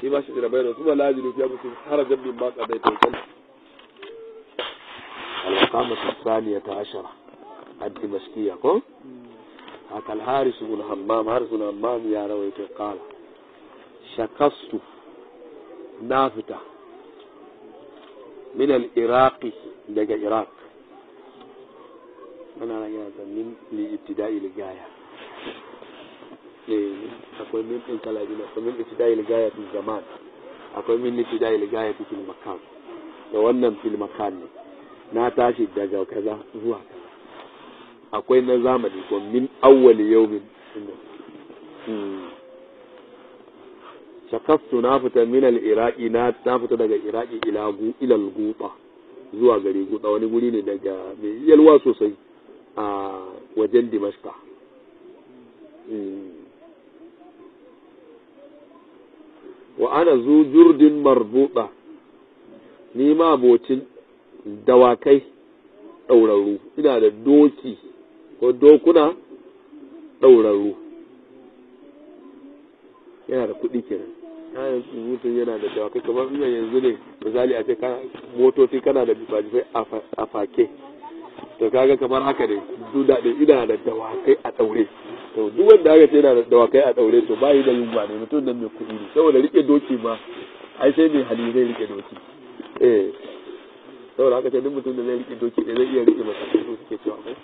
shi ma shi da bayyana kuma la yajidu fi anfusihim harajan mimma qadaita wa sallam al-maqamah الثانية عشرة الدمشقية كو haka al-haris ibn hammam haris ibn hammam ya rawaita qala shakastu na fita min al-iraqi daga iraq ana na yana da min li ibtida'i ligaya eh akwai min din kala biyu akwai min ibtida'i ligaya fil zaman akwai min ibtida'i ligaya fil makan da wannan fil makan ne na tashi daga kaza zuwa kaza akwai na zamani ko min awwali yawmin shakastu na fita min al-iraqi na na fita daga iraqi ila gu ila al-guta zuwa gari guta wani guri ne daga mai yalwa sosai a wajen dimashka wa ana zu jurdin marbuta ni ma abocin dawakai ɗaurarru ina da doki ko dokuna ɗaurarru yana da kuɗi kenan kayan mutum yana da dawakai kamar ina yanzu ne misali a ce kana motoci kana da bifajifai a fake to kaga kamar haka ne duda da ina da dawakai a ɗaure to duk wanda aka ce yana da dawakai a ɗaure to ba yi da yunwa ne mutum nan mai kuɗi ne saboda rike doki ma ai sai mai hali zai rike doki eh saboda haka ce duk mutum da zai rike doki ne zai iya rike masa ko suke cewa ko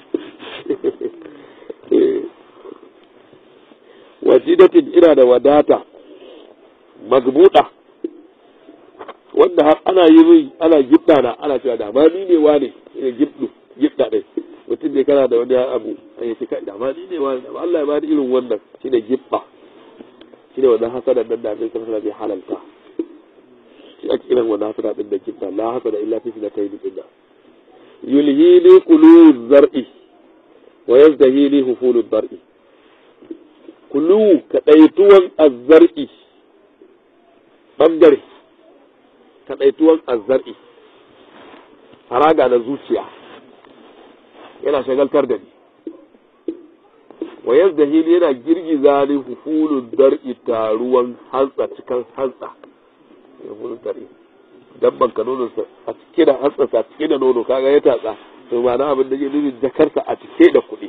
wajidatin ina da wadata magbuda wanda har ana yi min ana gibda na ana cewa da ma ni ne wane ne gibdu gibda dai mutum ne kana da wani abu a yi kai da ma ni ne wane da Allah ya bani irin wannan shine gibda shine wannan hasadan nan da Annabi sallallahu alaihi wasallam halalta shi ake kiran wannan hasada din da gibda la hasada illa fi sinatayn din yulhini qulu zar'i wa yazdahini hufulu dar'i kulu kaɗaituwan azzar'i ɓangare kaɗaituwan azzar'i haraga na zuciya yana shagaltar da ni wa yadda hili yana girgiza ni hufulun dar'i taruwan hantsa cikin hantsa hufulun dar'i dabban ka nono a cike da hantsa a cike da nono kaga ya tatsa to ma na abin da ke nufin jakarsa a cike da kuɗi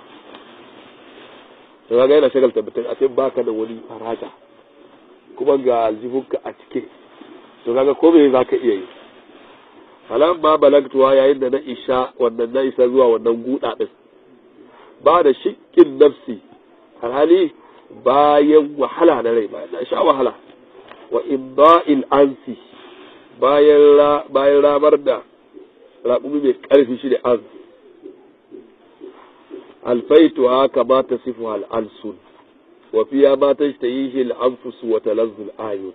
to kaga yana shagalta mutum a ce baka da wani faraja kuma ga aljihunka a cike to kaga ko me za ka iya yi falan ma balagtuwa yayin da na isha wannan na isa zuwa wannan guda din ba da shikkin nafsi alhali bayan wahala na rai bayan na sha wahala wa imba'il ansi bayan bayan ramar da raƙumi mai ƙarfi shi da ansi alfaituha kama tasifu al'alsun wa fiya ma tashtahihi al'anfus wa talazzu al'ayun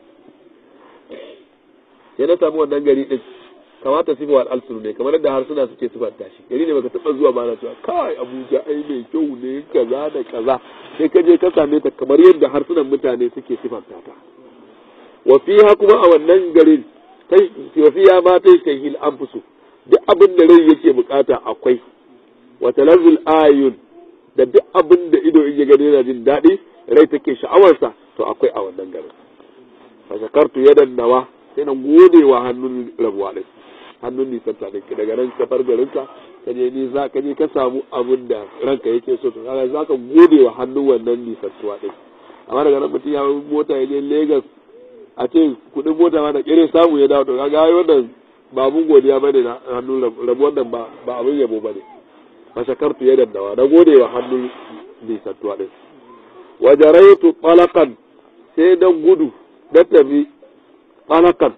sai na samu wannan gari din kama tasifu al'alsun ne kamar yadda harsuna suke sifanta shi gari ne baka taba zuwa ba na cewa kai Abuja ai mai kyau ne kaza da kaza sai ka je ka same ta kamar yadda harsunan mutane suke sifanta ta wa fiha kuma a wannan garin wa fiya ma tashtahihi al'anfus duk abin da rai yake bukata akwai wa talazzul ayun da duk abin da ido in ya gani yana jin daɗi rai take sha'awarsa to akwai a wannan garin fa shakartu yadan nawa sai na gode wa hannun rabuwa din hannun nisan ta ɗin daga nan ka far garinka ka je ni za ka je ka samu abin da ranka yake so to kaga za ka gode wa hannun wannan nisan tuwa ɗin amma daga nan mutum ya mota ya je Lagos a ce kuɗin mota ma da ƙere samu ya dawo to kaga ai wannan ba abun godiya bane na hannun rabuwan nan ba ba abin yabo bane fashakartu ya dandawa na gode wa hannun nisantuwa ɗin wajaraitu talakan sai dan gudu na tafi talakan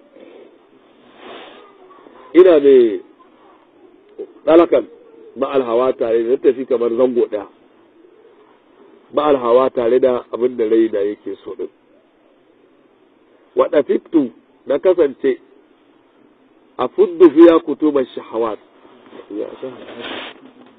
ina mai talakan ma'al hawa tare da tafi kamar zango ɗaya ma'al hawa tare da abin da rai da yake so ɗin waɗa fitu na kasance a fuddu fiya kutuban shahawat ya shahawat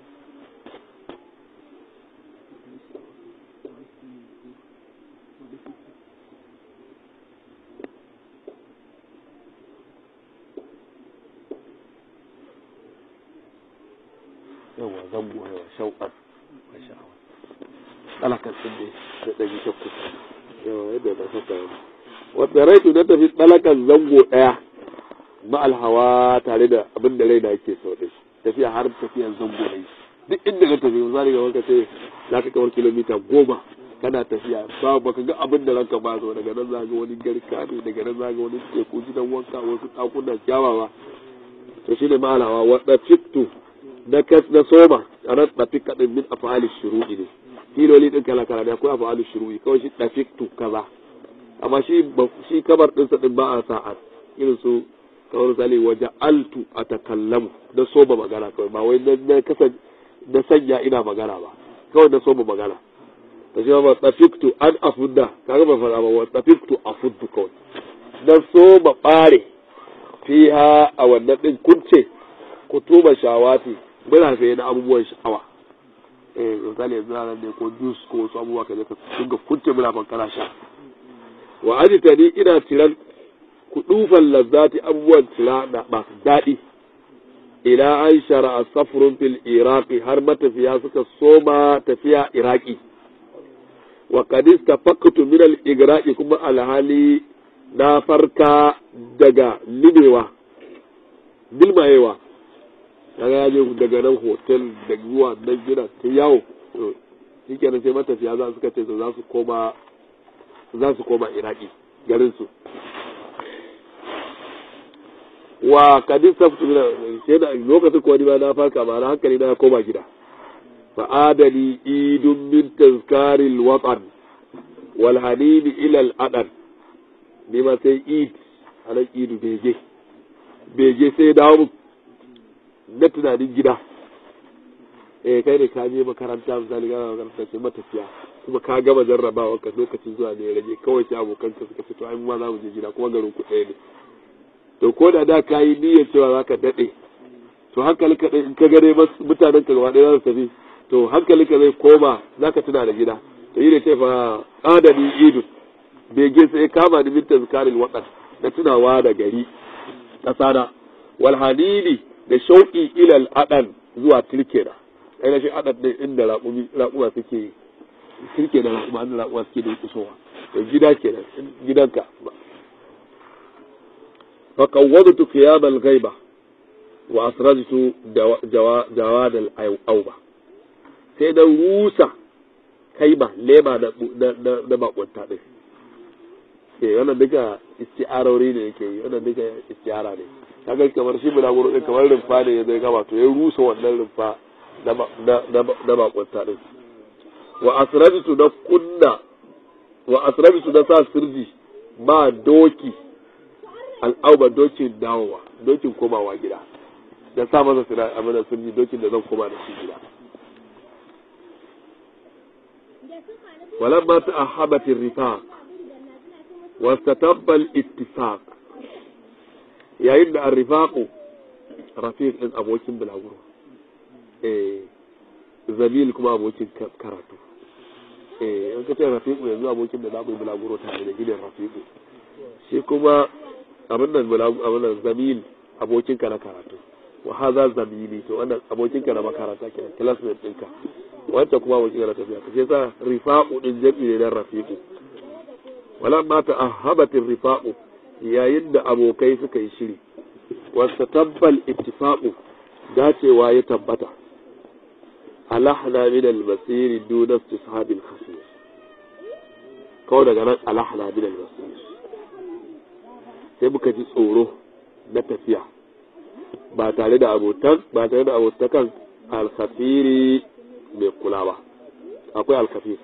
yawa zango yawa shauƙar a sha'awa alakan sun ne da ɗari shakku yawa yadda na saka yana wata raitu na tafi tsalakan zango ɗaya ma'al hawa tare da abin da raina yake so da tafiya har tafiyan zango ne duk inda ka tafi misali ga wanka sai za ka kamar kilomita goma kana tafiya ba baka ga abin da ranka ba so daga nan za ga wani garka ne daga nan za ga wani teku gidan wanka wasu ɗakunan kyawawa to shine ma'al hawa wadda fiktu na kas na soma a nan ɗafi kaɗin min afali shuru'i ne filoli ɗin kala kala ne akwai afali shuru'i kawai shi ɗafiktu kaza amma shi shi kamar ɗinsa ɗin ba a sa'a irin su kamar misali waje altu a takallamu na soma magana kawai ba wai na kasa na sanya ina magana ba kawai na soma magana ta shi ba tafiktu an afudda kaga ba fara ba wa tafiktu afuddu kawai na soma ɓare fiha a wannan ɗin kunce kutuba shawati muna saye na abubuwan sha'awa eh misali yanzu nan ne ko jus ko wasu abubuwa ka je ka dinga kunce muna ban kana sha wa ajitani ina tiran kudufan lazzati abubuwan tira da masu daɗi ila an shara safrun fil iraqi har matafiya suka soma tafiya iraki wa qadis tafaqtu min al igraqi kuma alhali na farka daga limewa dilmayewa kaga ya je daga nan hotel da zuwa nan gina ta yawo shi kenan sai matafiya za suka ce za su koma za su koma iraki garin su wa kadin saftu mina sai da lokacin ko ni ba na farka ba na hankali na koma gida fa adali idun min tazkaril watan wal hanini ila al adan ni ma sai id anan idu bege bege sai dawo na tunanin gida eh kai ne ka je makaranta misali ga makaranta sai matafiya kuma ka gama jarrabawa ka lokacin zuwa ne ya rage kawai sai abokan ka suka fito ai ma za mu je gida kuma garin ku ɗaya ne to ko da da ka yi niyyar cewa za ka daɗe to hankali ka in ka gare mutanen ka gaba ɗaya za su tafi to hankali ka zai koma za ka tuna da gida to yi da ce fa adani idun bege sai kama ni min tazkaril waqan da tunawa da gari ƙasana wal hanini da shauƙi ilal adan zuwa tilkena ai na shi adan ne inda raƙumi raƙuma suke tilke da raƙuma inda raƙuma suke da kusowa to gida kenan gidanka fa qawwadtu qiyam al ghaiba wa asrajtu jawad al auba sai da rusa kaima lema na na na bakunta din eh wannan duka isti'arori ne yake yi wannan duka isti'ara ne kaga kamar shi bulaguro din kamar rumfa ne ya zai gama to ya rusa wannan rumfa na bakunta din wa asrabtu na kunna wa asrabtu na sa sirji ba doki al'auba dokin dawowa dokin komawa gida da sa masa sira a mana sirji dokin da zan koma da shi gida ولما تأهبت الرفاق واستتب الاتفاق yayin da arrifaku rafiq din abokin bulaguro eh zamil kuma abokin karatu eh in ka ce rafiqu yanzu abokin da za ku yi bulaguro tare da gidan rafiqu shi kuma abin nan bulaguro abin nan zamil abokin ka na karatu wa hadha zamili to wannan abokin ka na makaranta kenan classmate ɗinka wancan kuma abokin ka na tafiya to sai sa rifaqu din jami'i ne na rafiqu wala ma ta'ahabat rifaqu yayin da abokai suka yi shiri wasu tabbal ittifaqu dacewa ya tabbata alahna min al-masiri duna istishabil khafif kawai daga nan alahna min al-masir sai muka ji tsoro na tafiya ba tare da abotan ba tare da abotakan al-khafiri mai kula ba akwai al-khafir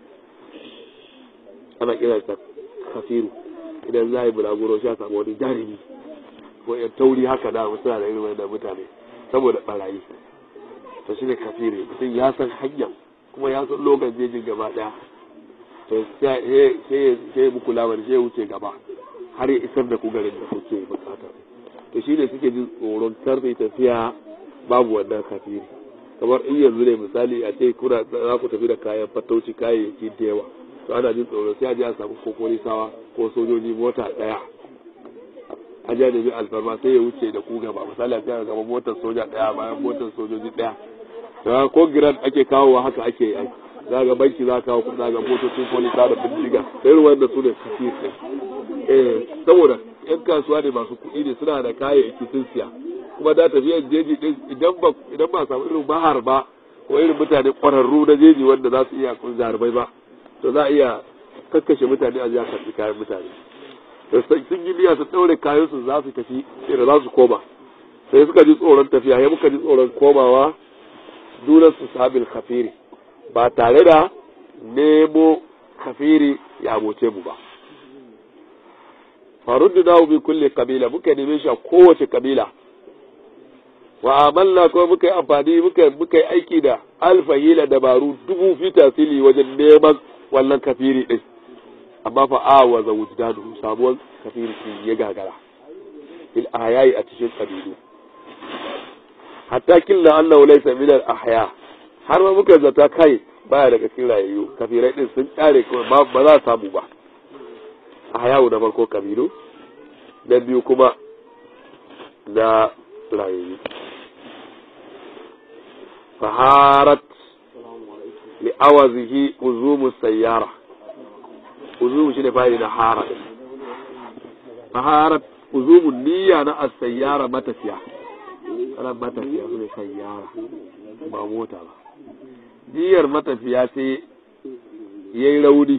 ana kiransa khafiru idan za a yi bulaguro shi a samu wani jarumi ko yan tauri haka da suna da irin wannan mutane saboda barayi to shi ne kafiri mutum ya san hanyar kuma ya san lokacin jejin gaba daya to sai ya muku lamar sai ya wuce gaba har ya isar da ku garin da kuke bukata to shi ne suke jin tsoron karfe tafiya babu wannan kafiri kamar in yanzu ne misali a ce kuna za ku tafi da kayan fatauci kayayyaki da yawa to ana jin tsoro sai a je a samu ko polisawa ko sojoji mota daya a je nemi alfarma sai ya wuce da ku gaba misali a ce gaba motar soja daya bayan motar sojoji daya to ko giran ake kawowa haka ake yi za ga banki za kawo kuɗi za ga motocin polisa da bindiga irin wanda su ne kafir eh saboda yan kasuwa ne masu kuɗi ne suna da kayayyaki sun siya kuma da tafiyar jeji din idan ba idan ba samu irin bahar ba ko irin mutane ƙwararru na jeji wanda za su iya jarumai ba to za a iya kakkashe mutane a jiya karɓi kayan mutane da sun yi niyya su ɗaure kayan su za su tafi irin za su koma sai suka ji tsoron tafiya ya muka ji tsoron komawa dunan su sabil kafiri ba tare da nemo kafiri ya aboce mu ba faruddu na bi kulle kabila muka neme shi a kowace kabila wa amalna kuma muka yi amfani muka muka yi aiki da alfahila dabaru dubu fi tasiri wajen neman wannan kafiri din amma fa awa za wujdanu samuwar kafiri din ya gagara fil ayayi a cikin kabilu hatta killa annahu laysa min al ahya har ma muka zata kai baya daga cikin rayayyu kafirai din sun kare kawai ba za samu ba ahyawu na farko kabilu na biyu kuma na rayayyu faharat li'awazihi uzumu sayyara uzumu shine fa'ili na hara faharat uzumu niyya na as-sayyara matafiya ana matafiya su ne sayyara ba mota ba niyyar matafiya sai yayi rauni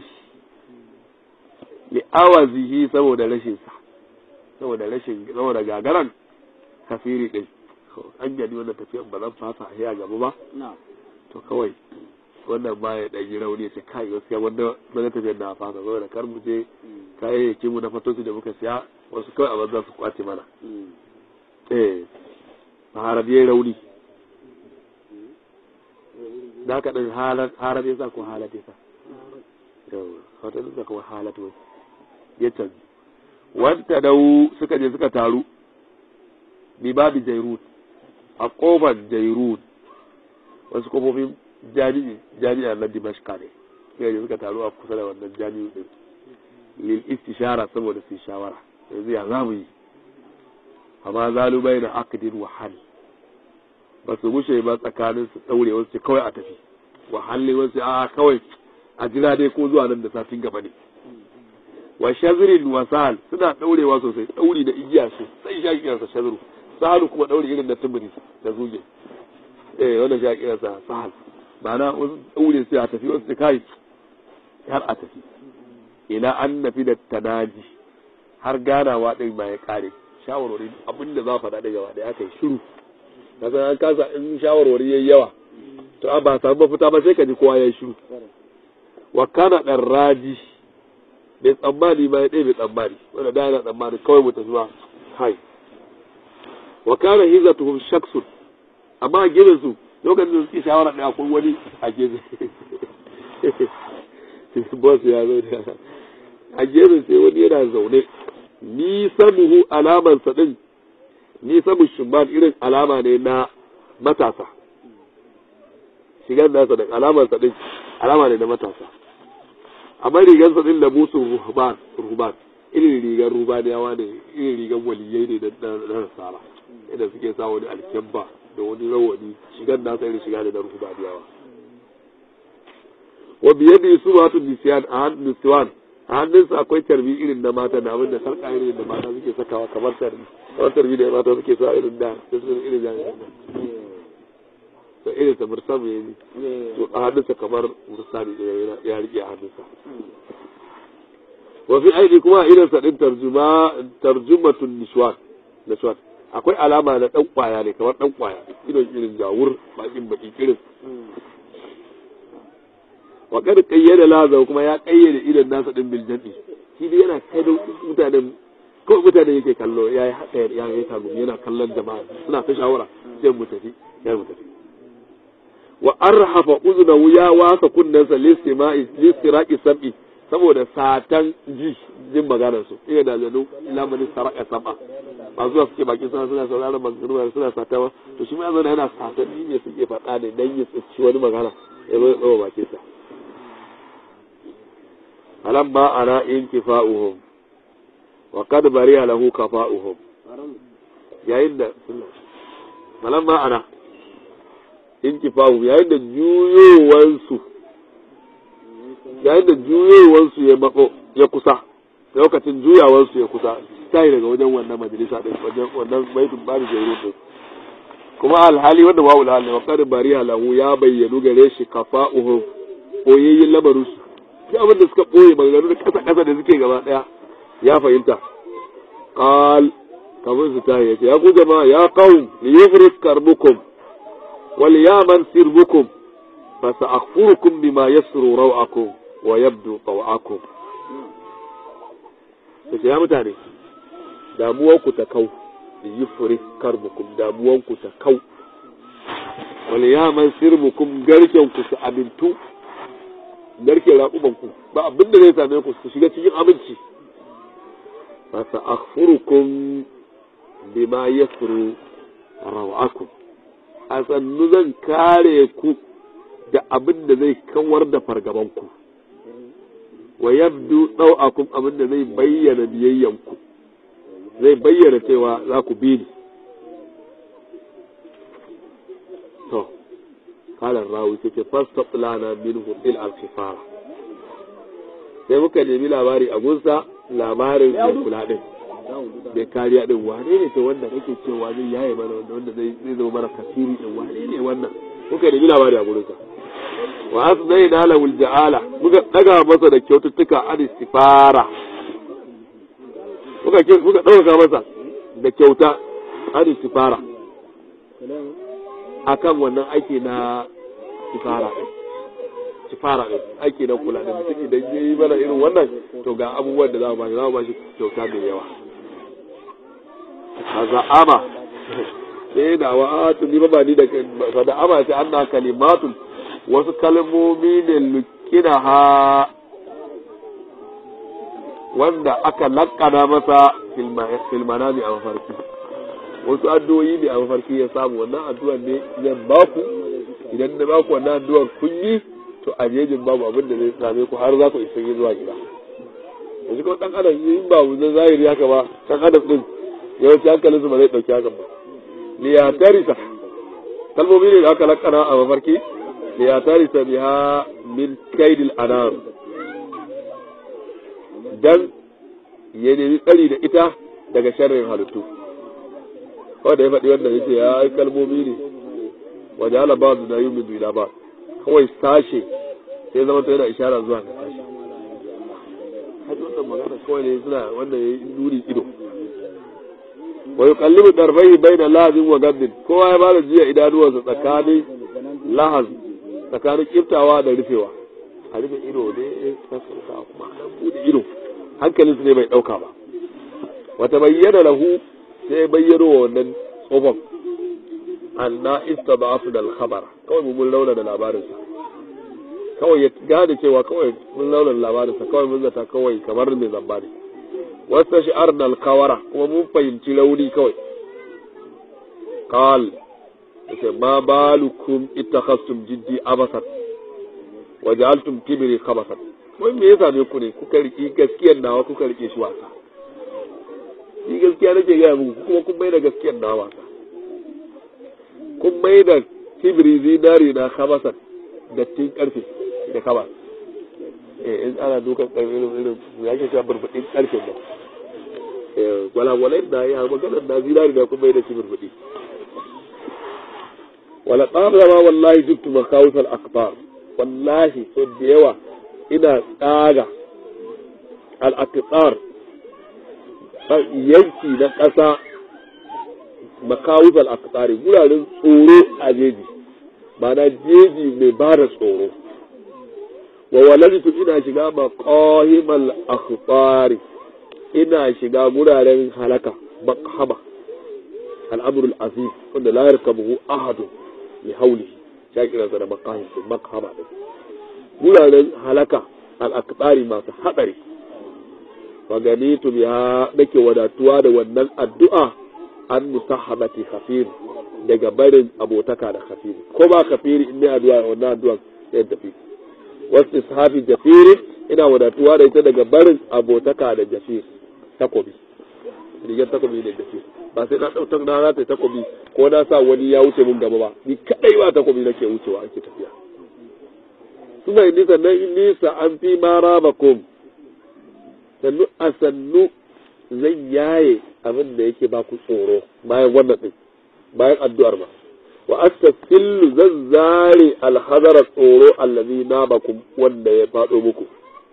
li'awazihi saboda rashin sa saboda rashin saboda gagaran kafiri din an gani wannan tafiyan ba zan fasa a gaba ba to kawai wannan ba ya ɗanyi rauni ya ce kai gaskiya wanda wani tafiyar na fasa saboda kar mu je kayayyakin mu na fatoci da muka siya wasu kawai a banza su kwace mana eh harar yayi rauni da ka ɗin harar ya sa ko halar ya sa yau wata nuka kuma halar wai ya canji wanta dau suka je suka taru bi babu jairut a kofar jairut wasu kofofin jami'i jami'a na dimashka ne suka je suka taru a kusa da wannan jami'u din lil istishara saboda su shawara yanzu ya za mu yi amma zalu bai na akadin wahal ba su mushe ba tsakanin su daure wasu kawai a tafi wahalli wasu a kawai a jira dai ko zuwa nan da satin gaba ne wa shazirin wasal suna daurewa sosai dauri da igiya sosai sha kiransa shaziru sahalu kuma dauri irin da tumuri da zuge eh wannan sha kiransa sahal ma'ana wasu daure sai a tafi wasu kai har a tafi ila an nafi da tanaji har ganawa din ma ya kare shawarwari abinda za faɗa da gaba da aka yi shiru kasan an kasa in shawarwari yayi yawa to a ba samu mafita ba sai ka ji kowa ya yi shiru wa kana dan raji bai tsammani ba ya ɗaya bai tsammani wanda da yana tsammani kawai mu tafi ba kai wa kana hizatuhum shaksun amma a gefen su lokacin da suke shawara ɗaya akwai wani a gefe boss ya zo da a gefen sai wani yana zaune ni samuhu alaman sa din ni samu shumban irin alama ne na matasa shigar nasa da alaman sa din alama ne na matasa amma rigar sa din da musu ruhban ruhban irin rigar rubaniyawa ne irin rigar waliyai ne na nasara idan suke sa wani alkyabba da wani rawani shigar nasa irin shiga ne na rubaniyawa wa biyadi su wato nisiyan a hannun nisiwan a hannunsa akwai tarbi irin na mata da abin da sarka irin da mata suke sakawa kamar tarbi kamar tarbi da mata suke sa irin da da su irin da da irin ta mursam ya yi to a hannunsa kamar mursami da ya rike a hannunsa wa fi aini kuma irin sa din tarjuma tarjumatun nishwan nishwan akwai alama na dan kwaya ne kamar dan kwaya idon irin jawur bakin baki irin wa kad qayyada laza kuma ya kayyade idan nasa din bil jadi shi dai yana kai mutanen kawai mutane yake kallo yayi haka ya yi tagu yana kallon jama'a suna ta shawara sai mu tafi ya mu tafi wa arhafa uznahu ya wasa kunnansa listima'i listiraqi sab'i saboda satan ji jin maganar su iya da zanu lamarin saraka sab'a ba zuwa suke bakin suna suna sauraron maganganu suna satawa to shi ma yana yana satan ne suke faɗa ne dan ya tsaci wani magana ya zo ya tsawo bakin sa falamma ana inkifa'uhum wa qad bariya lahu kafa'uhum yayin da falamma ana inkifa'uhum yayin da juyowansu yayin da juyewarsu ya matso ya kusa lokacin juyawarsu ya kusa tayi daga wajen wannan majalisa din wajen wannan baitul bari jairun din kuma alhali wanda wa ulhali wa qad bariha lahu ya bayyanu gare shi kafa'uhum koyayyin lamarin su shi abin da suka boye maganganu da kasa kasa da suke gaba daya ya fahimta qal kamar su tayi yace ya ku jama'a ya qaum liyufrik karbukum wal yaman sirbukum fa sa'akhfurukum bima yasru raw'akum wa yabdu taw'akum yace ya mutane damuwarku ta kau yi fure karbukum damuwanku ta kau wani yaman sirbukum garkenku su amintu garken raƙubanku ba abin da zai same ku su shiga cikin aminci fa sa akhfurukum bima yasru rawakum a sannu zan kare ku da abin da zai kawar da fargabanku wa yabdu ɗau'akum abin da zai bayyana biyayyanku zai bayyana cewa za ku bi ni to kalan rawi take fasta lana minhu il alkhifara sai muka nemi labari a gunsa labarin mai kula din mai kariya din wane ne ta wanda kake cewa zai yaye mana wanda wanda zai zama mana kasiri din wane ne wannan muka nemi labari a gurinsa wa asnayna lahu alja'ala muka daga masa da kyaututtuka an istifara muka muka dauka masa da kyauta an istifara akan wannan aiki na sifara din sifara din aiki na kula da mutum idan yayi mana irin wannan to ga abubuwan da za mu bashi za mu bashi kyauta mai yawa azama sai da wa tuni ba ni da da ama sai anna kalimatun wasu kalmomi ne lukina ha wanda aka lakkana masa filmanami a mafarki wasu addu'o'i ne a mafarki ya samu wannan addu'ar ne zan baku idan na baku wannan addu'ar kun yi to a jejin babu abin da zai same ku har za ku isa zuwa gida yanzu kuma dan adam in ba mu zahiri haka ba dan adam din yawanci hankalinsu ba zai dauki hakan ba liyatarisa kalmomi ne da aka lakkana a mafarki liyatarisa biha min kaidil anam dan ya nemi tsari da ita daga sharrin halittu kawai da ya faɗi wannan yace ya ai kalmomi ne waje ala ba da yi min ila ba kawai sashe sai zama to yana ishara zuwa ga sashe haji wannan magana kawai ne suna wannan yayi nuri ido wa yuqallibu darbayhi baina lazim wa gaddin kowa ya bada jiya idanuwansa tsakanin lahaz tsakanin kiftawa da rufewa a rufe ido ne sassauta kuma a bude ido hankalinsu ne bai dauka ba wata bayyana lahu sai bayyano wa wannan tsofan anna istaba'afu da al-khabara kawai mun launa da labarinsa kawai ya gane cewa kawai mun launa da labarinsa kawai mun zata kawai kamar mai zamba ne wasu shi'ar da alkawara kuma mun fahimci rauni kawai qal yace ma balukum ittakhastum jiddi abasan wa ja'altum kibri khabasan wai me ya same ku ne kuka riki gaskiyar nawa kuka rike shi wasa ni gaskiya nake gaya muku kuma kun mai da gaskiyar nawa wasa kun mai da kibri zinari na khabasan dattin karfe da kaba eh in ana dukan karfe irin irin ya ke cewa burbudin karfe ba eh gwalagwalai da ya magana da zinari da kun mai da shi burbudi wala tsara wallahi jibtu makawusal akbar wallahi so da yawa ina tsaga al-aqtar yanki na ƙasa makawusal aqtari guraren tsoro a jeji ma'ana jeji mai ba da tsoro wa walaltu ina shiga maqahimal akhbari ina shiga guraren halaka makhama al'amrul aziz wanda la yarkabuhu ahadun li hawlihi shakiran sa da maqahim makhama din guraren halaka al masu hadari wa ganitu biha nake wadatuwa da wannan addu'a an musahabati khafir daga barin abotaka da khafiri ko ba khafiri in ne addu'a wannan addu'a sai tafi wasu sahabi jafiri ina wadatuwa da ita daga barin abotaka da jafir takobi rigar takobi ne jafir ba sai na ɗautar na za ta yi takobi ko na sa wani ya wuce mun gaba ba ni kadai ba takobi nake wucewa ake tafiya suma inni sannan inni an fi ma rabakum sannu a sannu zan yaye abin da yake ba ku tsoro bayan wannan din bayan addu'ar ma wa astafillu zan zare alhazara tsoro allazi nabakum wanda ya faɗo muku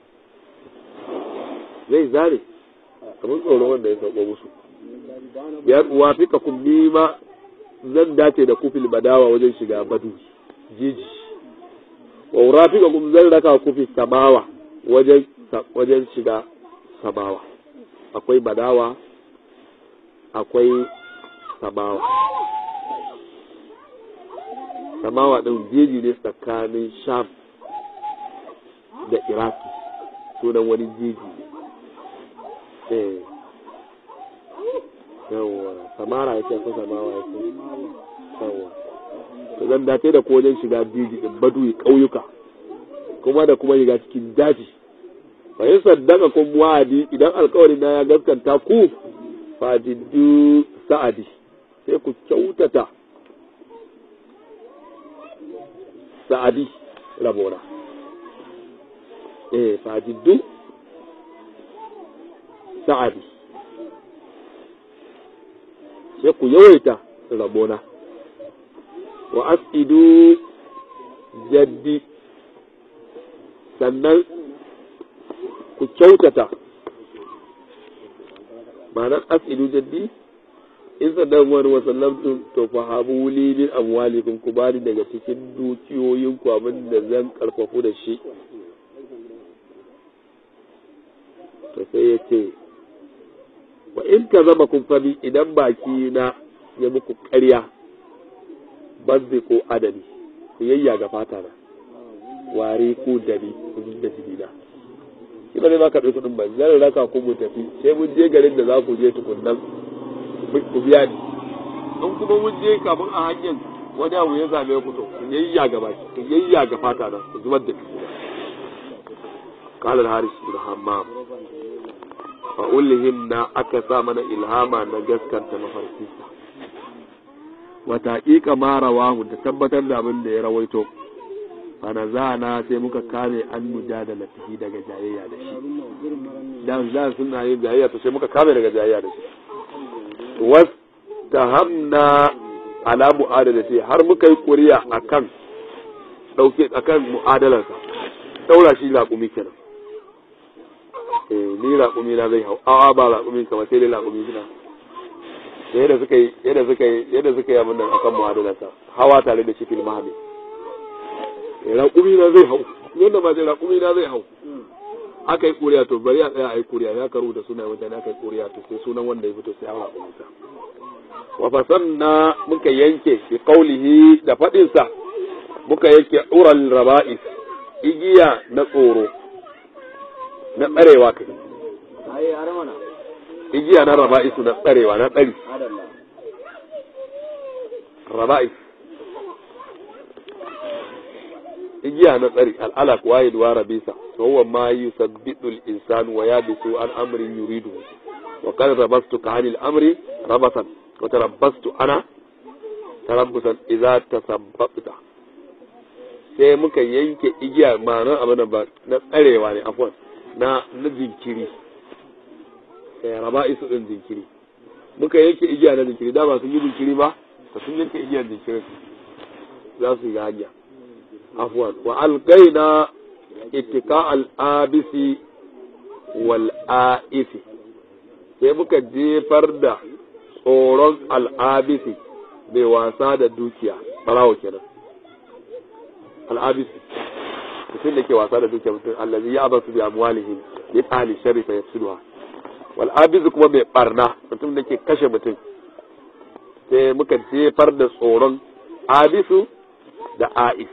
zai zare kamar tsoro wanda ya sauko musu ya wafika kun nima zan dace da kufil badawa wajen shiga badu jiji wa urafika kun zan raka kufi samawa wajen wajen shiga samawa akwai badawa akwai samawa samawa ɗin jeji ne tsakanin sham da iraki sunan wani jeji ne yawwa samara ya ce ko samawa ya ce yawwa to zan dace da ko wajen shiga jeji ɗin badu ƙauyuka kuma da kuma shiga cikin daji fa yin saddaka kun wa'adi idan alkawari na ya gaskanta ku fa jiddu sa'adi sai ku kyautata sa'adi rabona eh fa jiddu sa'adi sai ku yawaita rabona wa asidu jaddi sannan ku kyautata ma'anar asidu jaddi in sannan wani wasallamtun to fa habu li min amwalikum ku bani daga cikin dukiyoyin ku abin da zan karfafu da shi to sai ya ce wa in ka zama kun fami idan baki na ya muku ƙarya bazzi ko adani ku yayya ga fata na ware ko dani ku da jini na shi ba zai ba ka ɗauki kuɗin ba zan raka ku mu tafi sai mun je garin da za ku je tukunnan ku biya ni in kuma mun je kafin a hanyar wani abu ya same ku to ku yayya ga baki ku yayya ga fata na ku zubar da jini قال الحارث بن حمام فأولهمنا أكسا من إلهاما نجسكا تمفرسيسا وتحقيق ما رواه تثبت من da ya rawaito fanazana sai muka kame an mujadala tafi daga jayayya da shi dan dan suna yin jayayya to sai muka kame daga jayayya da shi was tahamna ala mu'adalati har muka yi kuriya akan dauke akan mu'adalarsa daura shi laƙumi kenan ni raƙumi na zai hau a'a ba raƙumi kamar sai dai raƙumi suna yadda suka yi yadda suka yi yadda suka yi abin nan akan mu'adalarsa hawa tare da shi fil mahami raƙumi na zai hau yadda ba sai raƙumi na zai hau aka yi kuriya to bari a tsaya a yi kuriya ya karu da sunan mutane aka yi kuriya to sai sunan wanda ya fito sai a raƙumi sa wa fasanna muka yanke bi qaulihi da fadin sa muka yanke ural raba'is igiya na tsoro na tsarewa kai igiya na raba'isu na tsarewa na tsari raba'is igiya na tsari al'alaq wahid wa rabisa wa huwa ma yusabbitu al-insan wa yabisu an amrin yuridu wa qad rabastu ka anil amri rabasan wa tarabbastu ana tarabbusan idza tasabbata sai muka yanke igiya ma'anar abin da ba na tsarewa ne afwan na na jinkiri eh raba isu din jinkiri muka yanke igiya na jinkiri da ba sun yi jinkiri ba ba sun yanke igiyar jinkiri za su yi hanya afwan wa alqaina ittika al-abisi wal aisi sai muka jefar da tsoron al'abisi mai wasa da dukiya barawo kenan al'abisi mutum da ke wasa da dukiya mutum allazi ya abasu bi amwalihim ya tsali sharri fa yafsiduha wal abisu kuma mai barna mutum da ke kashe mutum sai muka jefar da tsoron abisu da a'is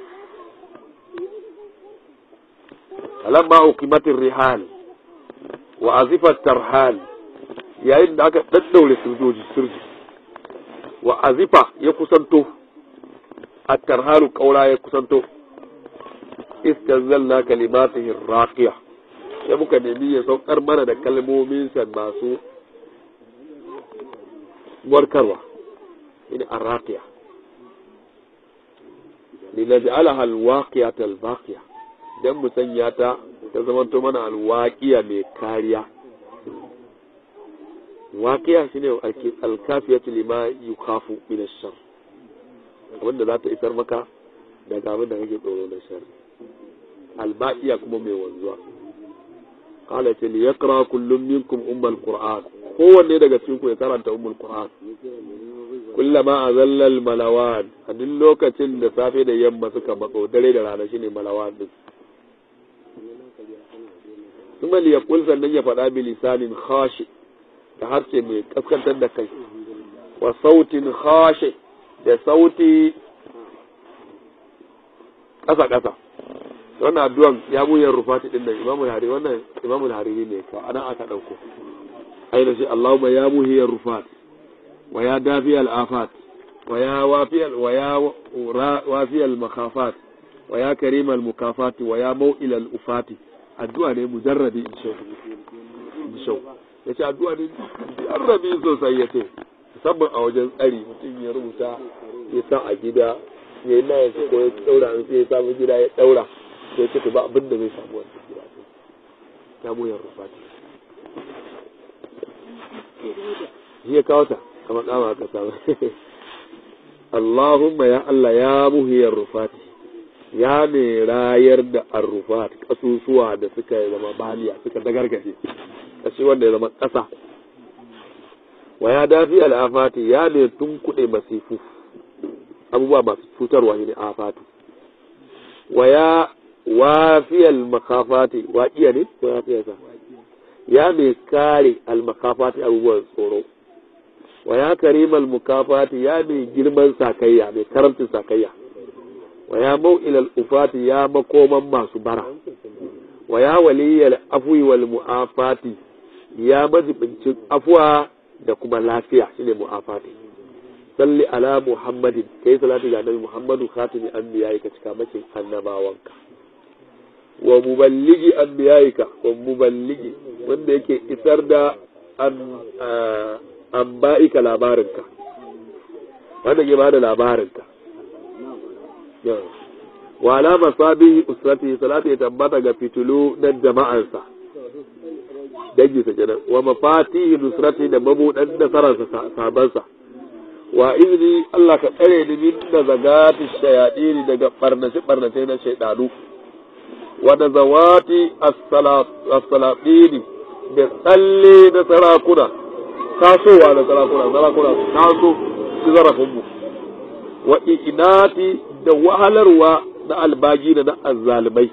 alamma uqimatir rihal wa azifat tarhal yayin da aka daddaure sojoji sirji wa azifa ya kusanto at-tarhalu kaura ya kusanto istanzalna kalimatihi raqiya sai muka nemi ya saukar mana da kalmomin sa masu warkarwa ina arraqiya linaj'alaha alwaqiyata albaqiya dan mu sanya ta ta zamanto mana alwaqiya mai kariya waqiya shine alkafiyatu lima yukhafu min ash-shar wanda za ta isar maka daga abin da kake tsoro na shar albaqiya kuma mai wanzuwa qala ta li yaqra kullum minkum ummul qur'an kowanne daga cikin ku ya karanta ummul qur'an kullama azalla al malawan a duk lokacin da safe da yamma suka matso dare da rana shine malawan din kuma li yaqul sannan ya faɗa bi lisanin khashi da harshe mai kaskantar da kai wa sautin khashi da sauti ƙasa ƙasa wannan addu'an ya buyan rufati din nan imamul hariri wannan imamul hariri ne ka anan aka dauko aina shi Allahumma ya muhiyar rufat wa ya dafi al-afat wa ya wafi wa ya wafi al-makhafat wa ya karim al-mukafat wa ya mau'il al-ufati addu'a ne mujarrabi in shau in shau yace addu'a ne mujarrabi sosai yace musamman a wajen tsari mutum ya rubuta ya sa a gida ya yi layin ko ya daura an sai ya samu gida ya daura sai ce to ba abin da zai samu wannan gida ta mu yan rufati shi ya kawo ta kamar kama aka samu Allahumma ya Allah ya muhiyar rufati ya ne rayar da arrufat kasusuwa da suka zama baliya suka dagargaje kashi wanda ya zama ƙasa wa ya dafi al'afati ya ne tunkuɗe masifu abubuwa masu cutarwa ne afatu wa ya wafiyal makafati waƙiya ne ko ya sa ya mai kare almakafati abubuwan tsoro wa ya karimal mukafati ya mai girman sakayya mai karamcin sakayya wa ya mau'ilal ufati ya makoman masu bara wa ya waliyal afwi wal mu'afati ya majibincin afuwa da kuma lafiya shine mu'afati salli ala muhammadin kai salati ga annabi muhammadu khatimi anbiya'ika cika makin annabawanka wa muballigi anbiya'ika wa muballigi wanda yake isar da an ba'ika labarinka wanda ke bada labarinka wa alama sabihi usrati salati ya tabbata ga fitulu na jama'ansa dangi sa kenan wa mafatihi nusrati da mabudan nasararsa sabansa wa izini Allah ka tsare ni min da zagati shayadini daga barnace barnace na shaidanu wa da zawati as-salatini da tsalle da sarakuna tasowa da sarakuna sarakuna su taso su zarafin mu wa inati da wahalarwa na albagi da na azzalimai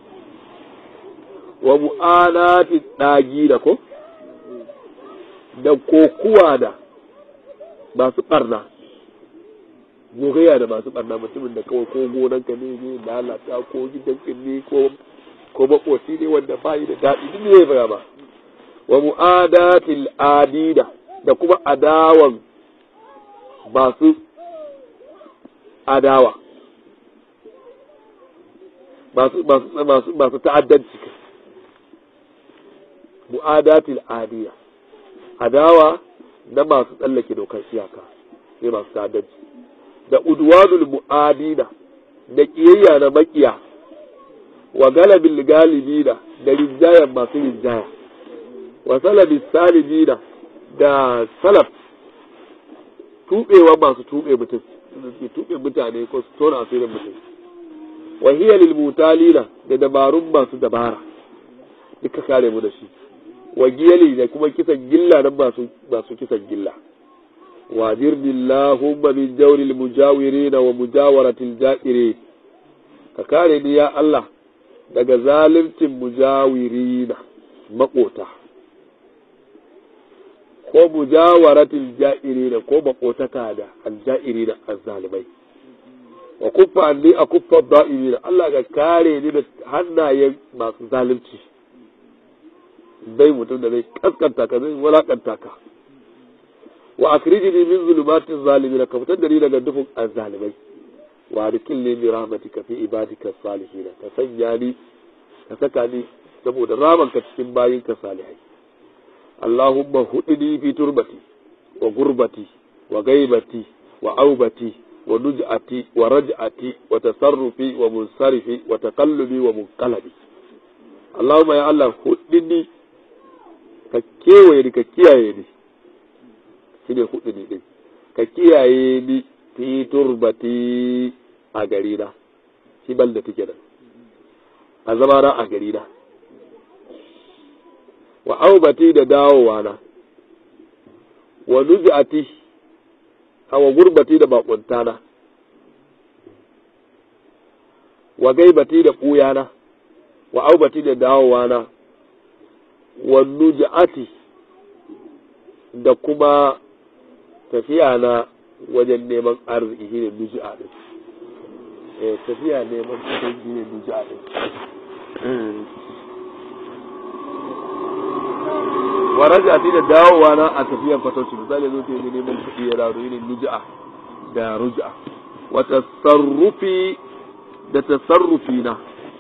wa mu'anati dagi da ko da kokuwa da masu barna gogayya da masu barna mutumin da kawai ko gonanka ne ne lalata ko gidanka ne ko ko makoci ne wanda ba yi da daɗi duk ne ya ba wa mu'adatil adida da kuma adawan masu adawa masu masu masu ta'addanci mu'adatil adiya adawa na masu tsallake dokar iyaka sai masu ta'addanci da udwanul mu'adina da kiyayya na makiya wa galabil galibina da rinjayen masu rinjaya wa salabi salibina da salaf tubewa masu tube mutum ke tube mutane ko su tona asirin mutum wa hiya lil mutalina da dabarun masu dabara duka kare mu da shi wa giyali da kuma kisan gilla nan masu masu kisan gilla wajirni Allahumma min jawril mujawirina wa mujawaratil ja'irin ka kare ni ya Allah daga zalimcin mujawirina makota ko mujawaratil ja'irina ko makotaka da alja'irina azzalimai wa kuffa anni a kuffa da'irina Allah ka kare ni da hannayen masu zalunci bai mutum da zai kaskanta ka zai walakanta ka wa akrijini min zulumatin zalimin ka fitar da ni daga dufin azzalimai wa adkilni bi rahmatika fi ibadika salihin ka sanya ni ka saka ni saboda ramanka cikin bayinka salihai Allahumma hudini fi turbati wa gurbati wa gaibati wa aubati wa nuj'ati wa raj'ati wa tasarrufi wa munsarifi wa taqallubi wa munqalabi Allahumma ya Allah huddini ka kewaye ni ka kiyaye ni shine huddini din ka kiyaye ni fi turbati a gari na shi bal da take da a zama na a gari na wa aubati da dawowa na wa nujati wa gurbati da bakunta na wa gaibati da ɓuya na wa aubati da dawowa na wa nujati da kuma tafiya na wajen neman arziki shine nuji'a din eh tafiya neman kuɗi shine nuji'a din wa raja'ati da dawowa na a tafiyan fatauci misali zo ta yi neman kuɗi ya dawo shine nuji'a da ruji'a wa tasarrufi da tasarrufi na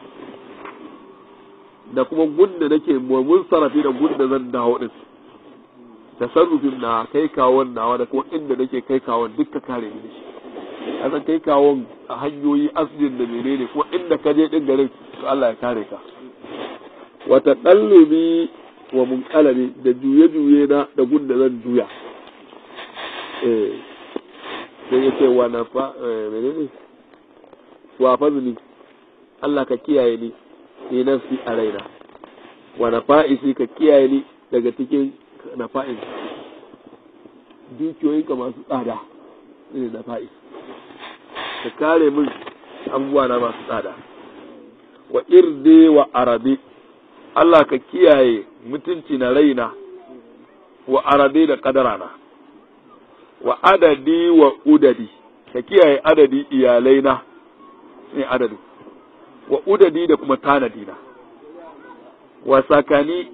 da kuma gunda nake mun sarrafi da gunda zan dawo din tasarrufin na kai kawon nawa da kuma inda nake kai kawon duka kare ni shi kasan kai kawon a hanyoyi asibin da menene kuma inda ka je din garin to Allah ya kare ka wa taqallubi wa munqalabi da juye juye na da gunda zan juya eh sai yace wa na fa menene wa fazni Allah ka kiyaye ni ni nafsi a raina wa na fa'isi ka kiyaye ni daga cikin na fa'is dukiyoyinka masu tsada ne na fa'is ka kare min abubuwa na masu tsada wa irde wa arabe Allah ka kiyaye mutunci na raina wa arabe da kadarana wa adadi wa udadi ka kiyaye adadi iyalaina ne adadi wa udadi da kuma tanadina wa sakani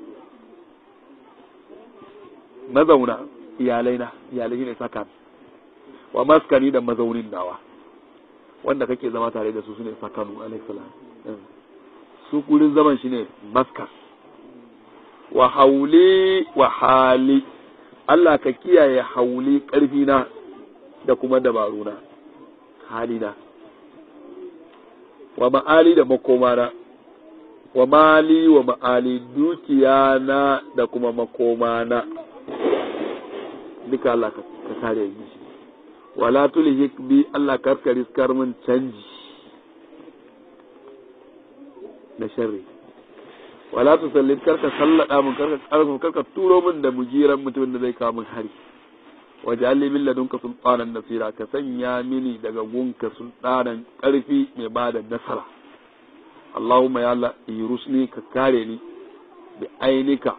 mazauna iyalaina iyalai ne saka wa maskani da mazaunin nawa wanda kake zama tare da su sune sakanu alaihi salam su gurin zaman shine maskas wa hauli wa hali Allah ka kiyaye hauli karfi na da kuma dabaruna halina wa ma'ali da makomana wa mali wa ma'ali dukiya na da kuma makomana duka Allah ka kare yi shi wala tulhik bi Allah karka riskar min canji da sharri wala tusallit karka sallada mun karka karka karka turo min da mujiran mutumin da zai kawo min hari waj'alni min ladunka sultanan nasira ka sanya mini daga gunka sultanan karfi mai bada nasara Allahumma ya Allah irusni ka kare ni bi ainika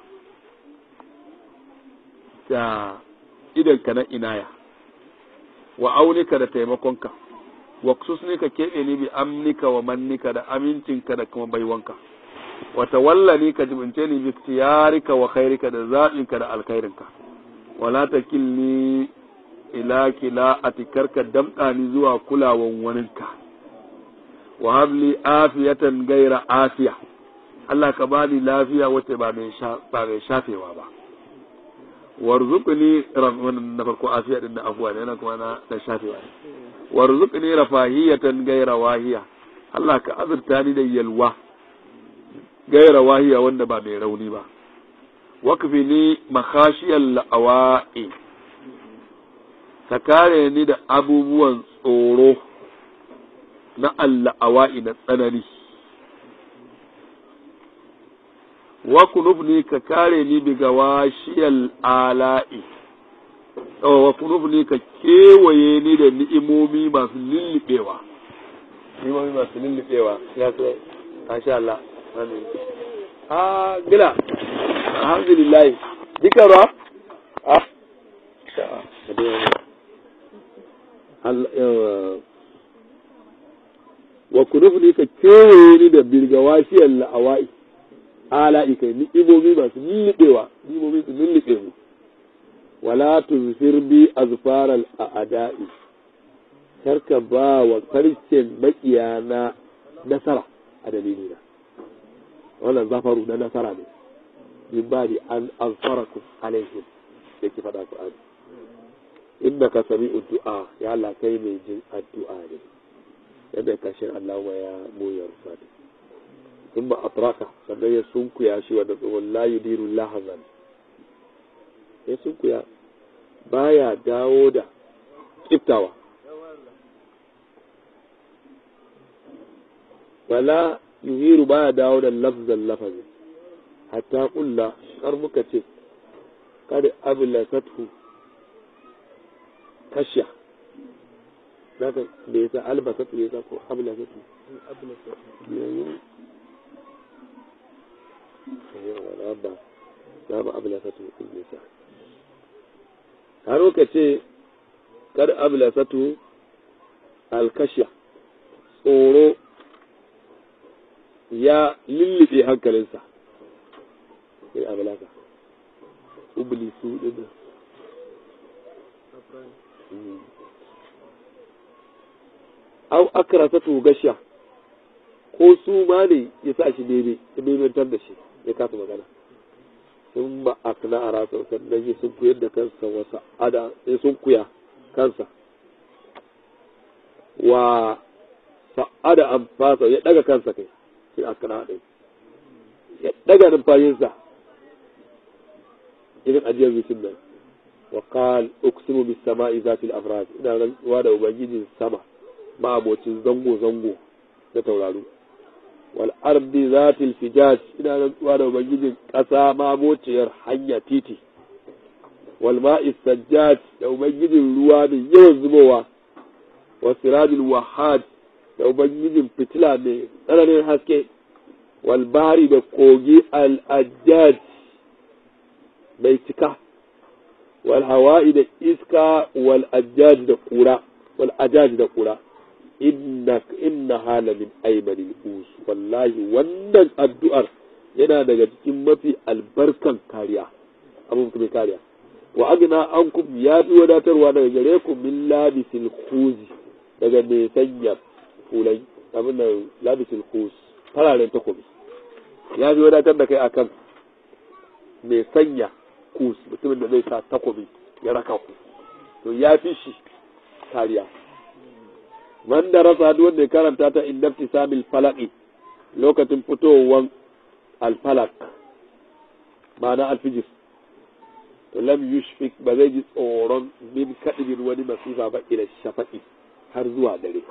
da idanka na inaya wa aunika da taimakonka wa ne ka keɓe ni bi amnika wa mannika da amincinka da kuma baiwanka wa tawallani ka jibince ni bi tiyarika wa khairika da zaɓinka da alkhairinka wala takilni ila kila atikarka damɗa ni zuwa kulawan waninka wa habli afiyatan gaira afiya Allah ka bani lafiya wacce ba mai shafewa ba warzuqni wannan na farko afiya din da afuwa ne kuma na da shafewa ne warzuqni rafahiyatan gaira wahiya Allah ka azurta ni da yalwa gaira wahiya wanda ba mai rauni ba wakfi ni makhashiyal la'awa'i ka kare ni da abubuwan tsoro na alla'awa'i na tsanani wa kunubni ka kare ni biga washiyal ala'i wa kunubni ka kewaye ni da ni'imomi masu lullubewa ni'imomi masu lullubewa ya sai masha Allah amin ah gila alhamdulillah dika ruwa ah wa kunubni ka kewaye ni da birga washiyal la'awa'i ala'i kai ni'imomi masu lullubewa ni'imomi su lullube mu wala tuzfir bi azfaral a'da'i karka ba wa karshen makiya na nasara a dalilina wannan zafaru na nasara ne min ba di an azfarakum alaihim da ke faɗa Qur'ani in innaka sami'ud du'a ya Allah kai mai jin addu'a ne yadda kashin Allahumma ya muyar fati thumma atraka sannan ya sunkuya shi wanda tsohon la yudiru lahazan ya sunkuya baya dawo da kiftawa wala yuhiru baya dawo da lafzan lafazin hatta kulla har muka ce kada ablasathu kasha zaka da yasa albasatu da yasa ko ablasatu yayin yawa ba za ba ablasatu in yasa har muka ce kada ablasatu alkasha tsoro ya lullube hankalinsa sai abalaka ublisu din au akrasatu gashiya ko su ma ne ya sa shi bebe ya bebentar da shi ya kasa magana sun ba a kana a rasa sannan ya sun kuyar da kansa wasa ada ya sun kuya kansa wa sa'ada an fasa ya daga kansa kai sai a kana ɗin ya daga numfashinsa irin ajiyar bisin nan wa qal uqsimu bis sama'i zati al afrad ina rantsuwa da ubangijin sama ma abocin zango zango na tauraro wal ardi zati al fijaj ina rantsuwa da ubangijin kasa ma abociyar hanya titi wal ma'i sajjaj da ubangijin ruwa da yawan zubowa wa sirajul wahad da ubangijin fitila mai tsananin haske wal bahri da kogi al ajjaj mai cika wal hawa'i da iska wal ajaj da kura wal ajaj da kura inna inna hala min aymani us wallahi wannan addu'ar yana daga cikin mafi albarkan kariya abun kuma kariya wa agna ankum ya fi wadatarwa daga gare ku min labisil khuzi daga mai sanya fulai abin nan labisil khuz fararen takobi ya fi wadatar da kai akan mai sanya kus mutumin da zai sa takobi ya raka ku to ya fi shi kariya man da rasa duk wanda ya karanta ta inda samil falaki lokacin fitowar alfalak ma'ana alfijir to lam yushfik ba zai ji tsoron min kadibin wani masifa ba ila shafa'i har zuwa dare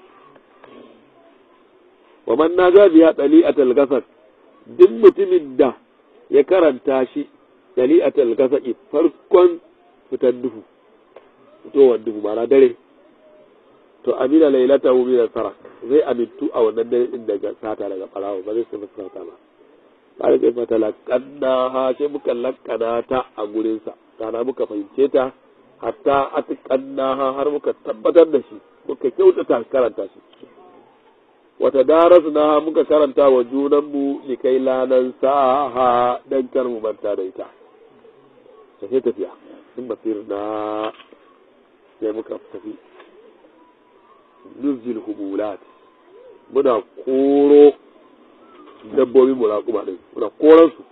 wa man naja biya dali'atul gasar duk mutumin da ya karanta shi dali'atul gasaki farkon fitan duhu fitowar duhu ma'ana dare to amina lailata hu min sarak zai amintu a wannan dare din daga sata daga barawo ba zai sai masa sata ba bare sai fata lakanna ha sai muka lakkana ta a gurin sa kana muka fahimce ta hatta atqanna ha har muka tabbatar da shi muka kyautata karanta shi wata darasna muka karanta wa junanmu likai lanan saha dan kar mu manta da ita tafiye tafiya sun basir na sai muka tafi nuzil humulat muna koro dabbobi muraƙuma ɗin muna koran su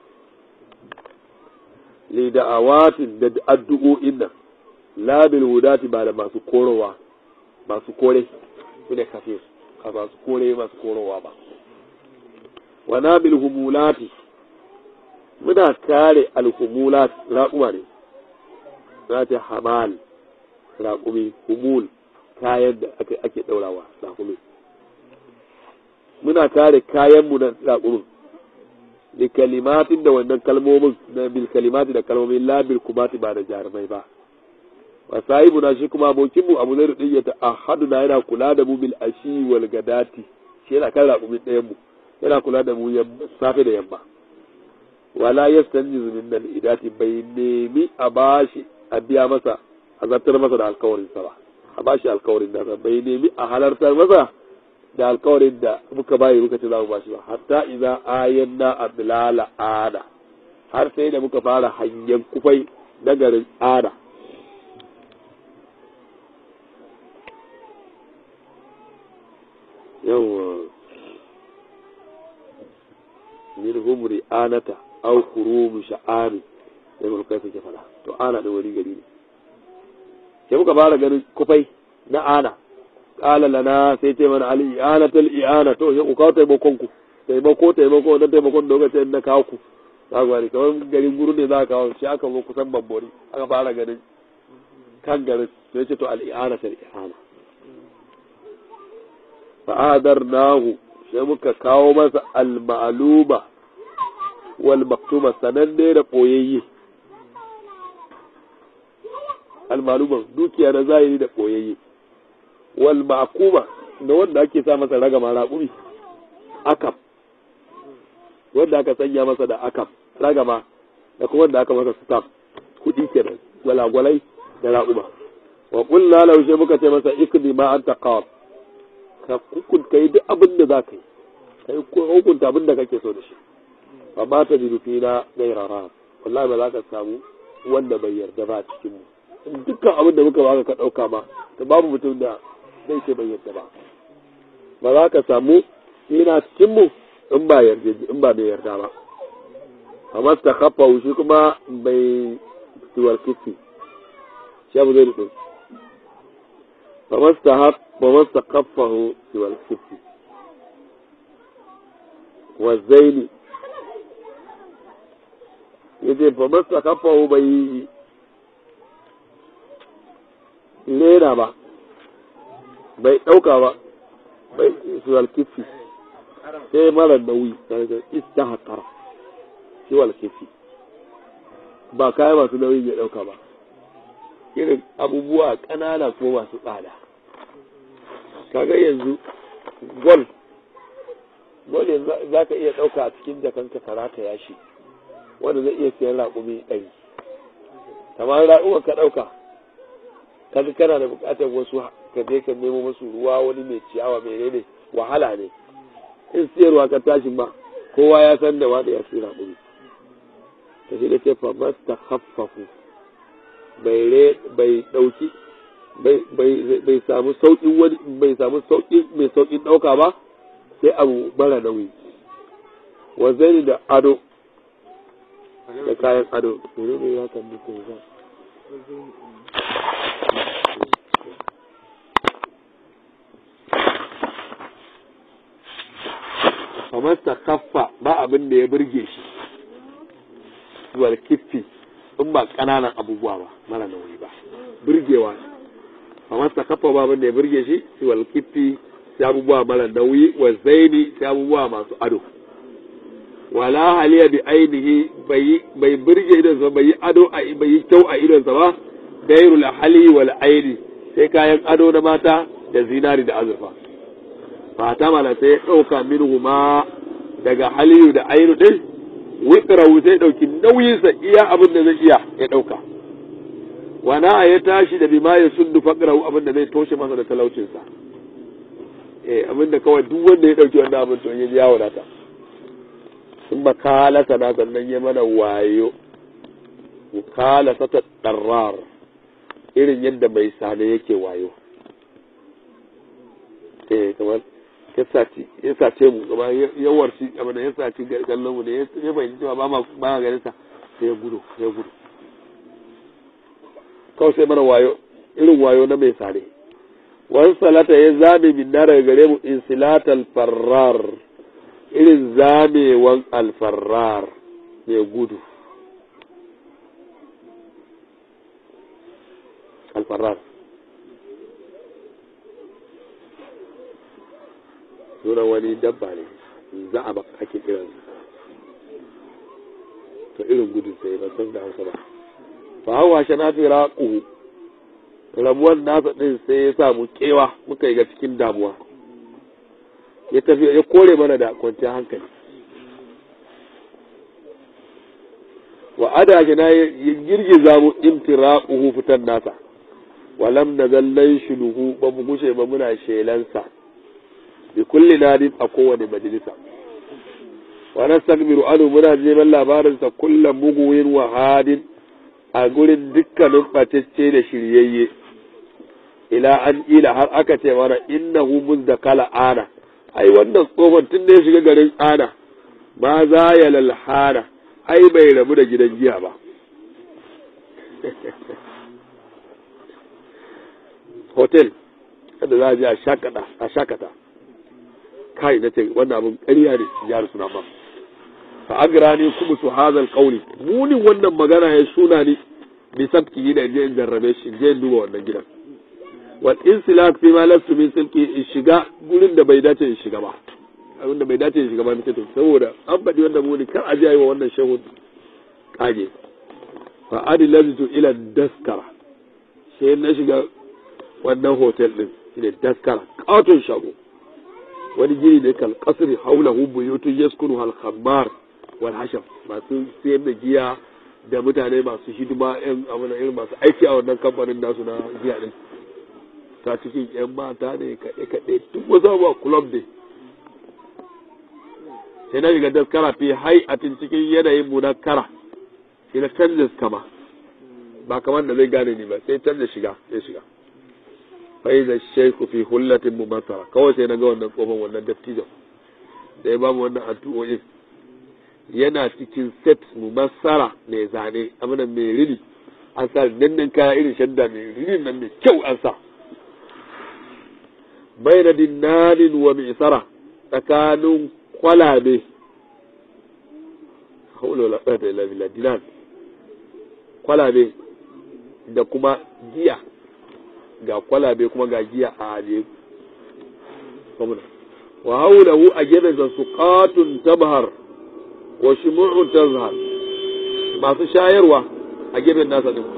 li da'awatin da addu'o'in nan labil hudati ba da masu korowa masu kore su ne kafir a masu kore masu korowa ba wa nabil humulati muna kare alhumulat raƙuma ne za ta hamal raƙumi humul kayan da ake ɗaurawa raƙumi muna kare kayanmu na raƙumin da kalimatin da wannan kalmomin na bil kalimati da kalmomin labil kumati ba da jarumai ba wa sahibu na shi kuma abokinmu abu zai rudin ya ta'ahadu na yana kula da mu bil ashi wal gadati shi yana kan raƙumin ɗayan mu yana kula da mu safe da yamma wala yastanjizu min al idati bai nemi a bashi a biya masa a zartar masa da alkawarin sa ba a bashi alkawarin da bai nemi a halartar masa da alkawarin da muka bayi muka ce za mu bashi ba hatta idza ayanna ablala ada har sai da muka fara hanyen kufai na garin ada yawa min humri anata aw kurum sha'ani sai mun kai suke fada to ana da wani gari ne sai muka fara ganin kufai na ana qala lana sai ce mana al i'anatul i'ana to sai ku kawo taimakon ku taimako taimako wannan taimakon da kuka ce na kawo ku za ku gani kamar garin guru ne za ka kawo shi aka zo kusan bambori aka fara ganin kan garin sai ce to al i'anatul i'ana fa'adarnahu sai muka kawo masa al-ma'luma wal maktuma sananne da boyayye al-ma'luma dukiya na zahiri da boyayye wal ma'kuma da wanda ake sa masa ragama raƙumi akam wanda aka sanya masa da akam ragama da kuma wanda aka masa stamp kuɗi kenan gwalagwalai da raƙuma wa qulna lahu sai muka ce masa ikdi ma anta qad ka hukunta yi duk abin da za ka yi ka yi hukunta abin da kake so da shi ba ba ta ji rufi na gairara wallahi ba za ka samu wanda bai yarda ba a cikin mu dukkan abin da muka baka ka ɗauka ma to babu mutum da zai ce bai yarda ba ba za ka samu yana cikin mu in ba yarda in ba bai yarda ba amma ta kafa shi kuma bai tiwar kifi shi abu zai rufe فما وما استخفه سوى الكف والزين yace fa masa kafahu bai lera ba bai ɗauka ba bai suwal kifi sai mara nauyi daga ista haƙar suwal kifi ba kaya masu nauyi ya ɗauka ba irin abubuwa ƙanana ko masu tsada kaga yanzu gol gol yanzu za ka iya ɗauka a cikin jakanka ka rata yashi wanda zai iya siyan raƙumi ɗari kamar raƙuma ka ɗauka kaga kana da buƙatar wasu ka je ka nemo masu ruwa wani mai ciyawa mai ne wahala ne in siyarwa ka tashi ma kowa ya san da wanda ya siya raƙumi ta shi da ce fa masta haffafu bai dauki bai samu sauƙin wani bai samu sauƙin mai sauƙin ɗauka ba sai abu mara nauyi wanzani da ado da kayan ado mene ne ya kan nufi za kamar ta kaffa ba abin da ya burge shi zuwa kiffi in ba ƙananan abubuwa ba mara nauyi ba burgewa amma ta kafa ba da ya burge shi shi wal kifi sai abubuwa mara nauyi wa zaini sai abubuwa masu ado wala haliya bi ainihi bai burge idon sa bai yi ado a bai yi kyau a idon sa ba gairul hali wal aini sai kayan ado na mata da zinari da azurfa fata mala sai ya ɗauka minhu ma daga haliyu da ainu din witrahu sai ɗauki nauyinsa iya abin da zai iya ya ɗauka wana ya tashi da bima ya sundu fakrahu abin da zai toshe masa da talaucinsa eh abin da kawai duk wanda ya ɗauki wannan abin to ya ji ya wadata sun ba kala sana sannan ya mana wayo kala sata ɗarrar irin yadda mai sane yake wayo eh kamar ya sace mu gaba ya warci abin da ya sace kallon mu da ya fahimci cewa ba ma ganin sa sai ya gudu ya gudu kawai sai mana wayo irin wayo na mai sare wani salata ya zame min na daga gare mu insilat alfarrar irin zamewan alfarrar mai gudu alfarrar sunan wani dabba ne za a baka ake kiran to irin gudun sai ban san da hausa ba fa hawa shana fi raquhu rabuwan nasa din sai ya samu kewa muka yi ga cikin damuwa ya tafi ya kore mana da kwanciyar hankali wa ada shi na ya girgiza mu imtiraquhu fitan nasa walam nazallan shuluhu ba mu gushe ba muna shelansa bi kulli nadin a kowane majalisa wa nastakbiru anu muna neman labarinsa kullum muguwin wa hadin a gurin dukkanin ɓatacce da shiryayye ila an ila har aka ce mana innahu muzdakala ana ai wannan tsohon tun da ya shiga garin ana ma za ya lalhana ai bai rabu da gidan giya ba hotel kada za a je a shakata a shakata kai na ce wannan abin ƙarya ne ya rasu na ba fa agrani kuma su hazal qawli munin wannan magana ya suna ni bi sabki da je in jarrabe shi je in duba wannan gidan wal insilak fi ma lastu min silki in shiga gurin da bai dace in shiga ba abin da bai dace in shiga ba nake to saboda an faɗi wannan muni kar a je yi wa wannan shehu kage fa adilatu ila daskara sai na shiga wannan hotel din shine daskara katon shago wani gini ne kal kasri haulahu buyutun yaskunu hal khammar wal hasham masu sayar da giya da mutane masu hidima yan abin irin masu aiki a wannan kamfanin nasu na giya din ta cikin yan mata ne kaɗe kaɗe duk wasu abubuwa club ne sai na shiga daskara fi hai'atin cikin yanayin munakkara shi na canza kama ba kamar da zai gane ni ba sai canza shiga sai shiga fai da sheku fi hullatin mu masara kawai sai na ga wannan tsohon wannan dattijo da ya bamu wannan addu'o'in yana cikin set mu masara mai zane amina mai rini an sa dandan kaya irin shadda mai rini nan mai kyau an sa bai na dinanin wa mai tsara tsakanin kwalabe haulola ɗaya da ila dinan kwalabe da kuma giya ga kwalabe kuma ga giya a ajiye wa haulahu a gefen su katun tabhar wa shimu'un tazhar masu shayarwa a gefen nasa din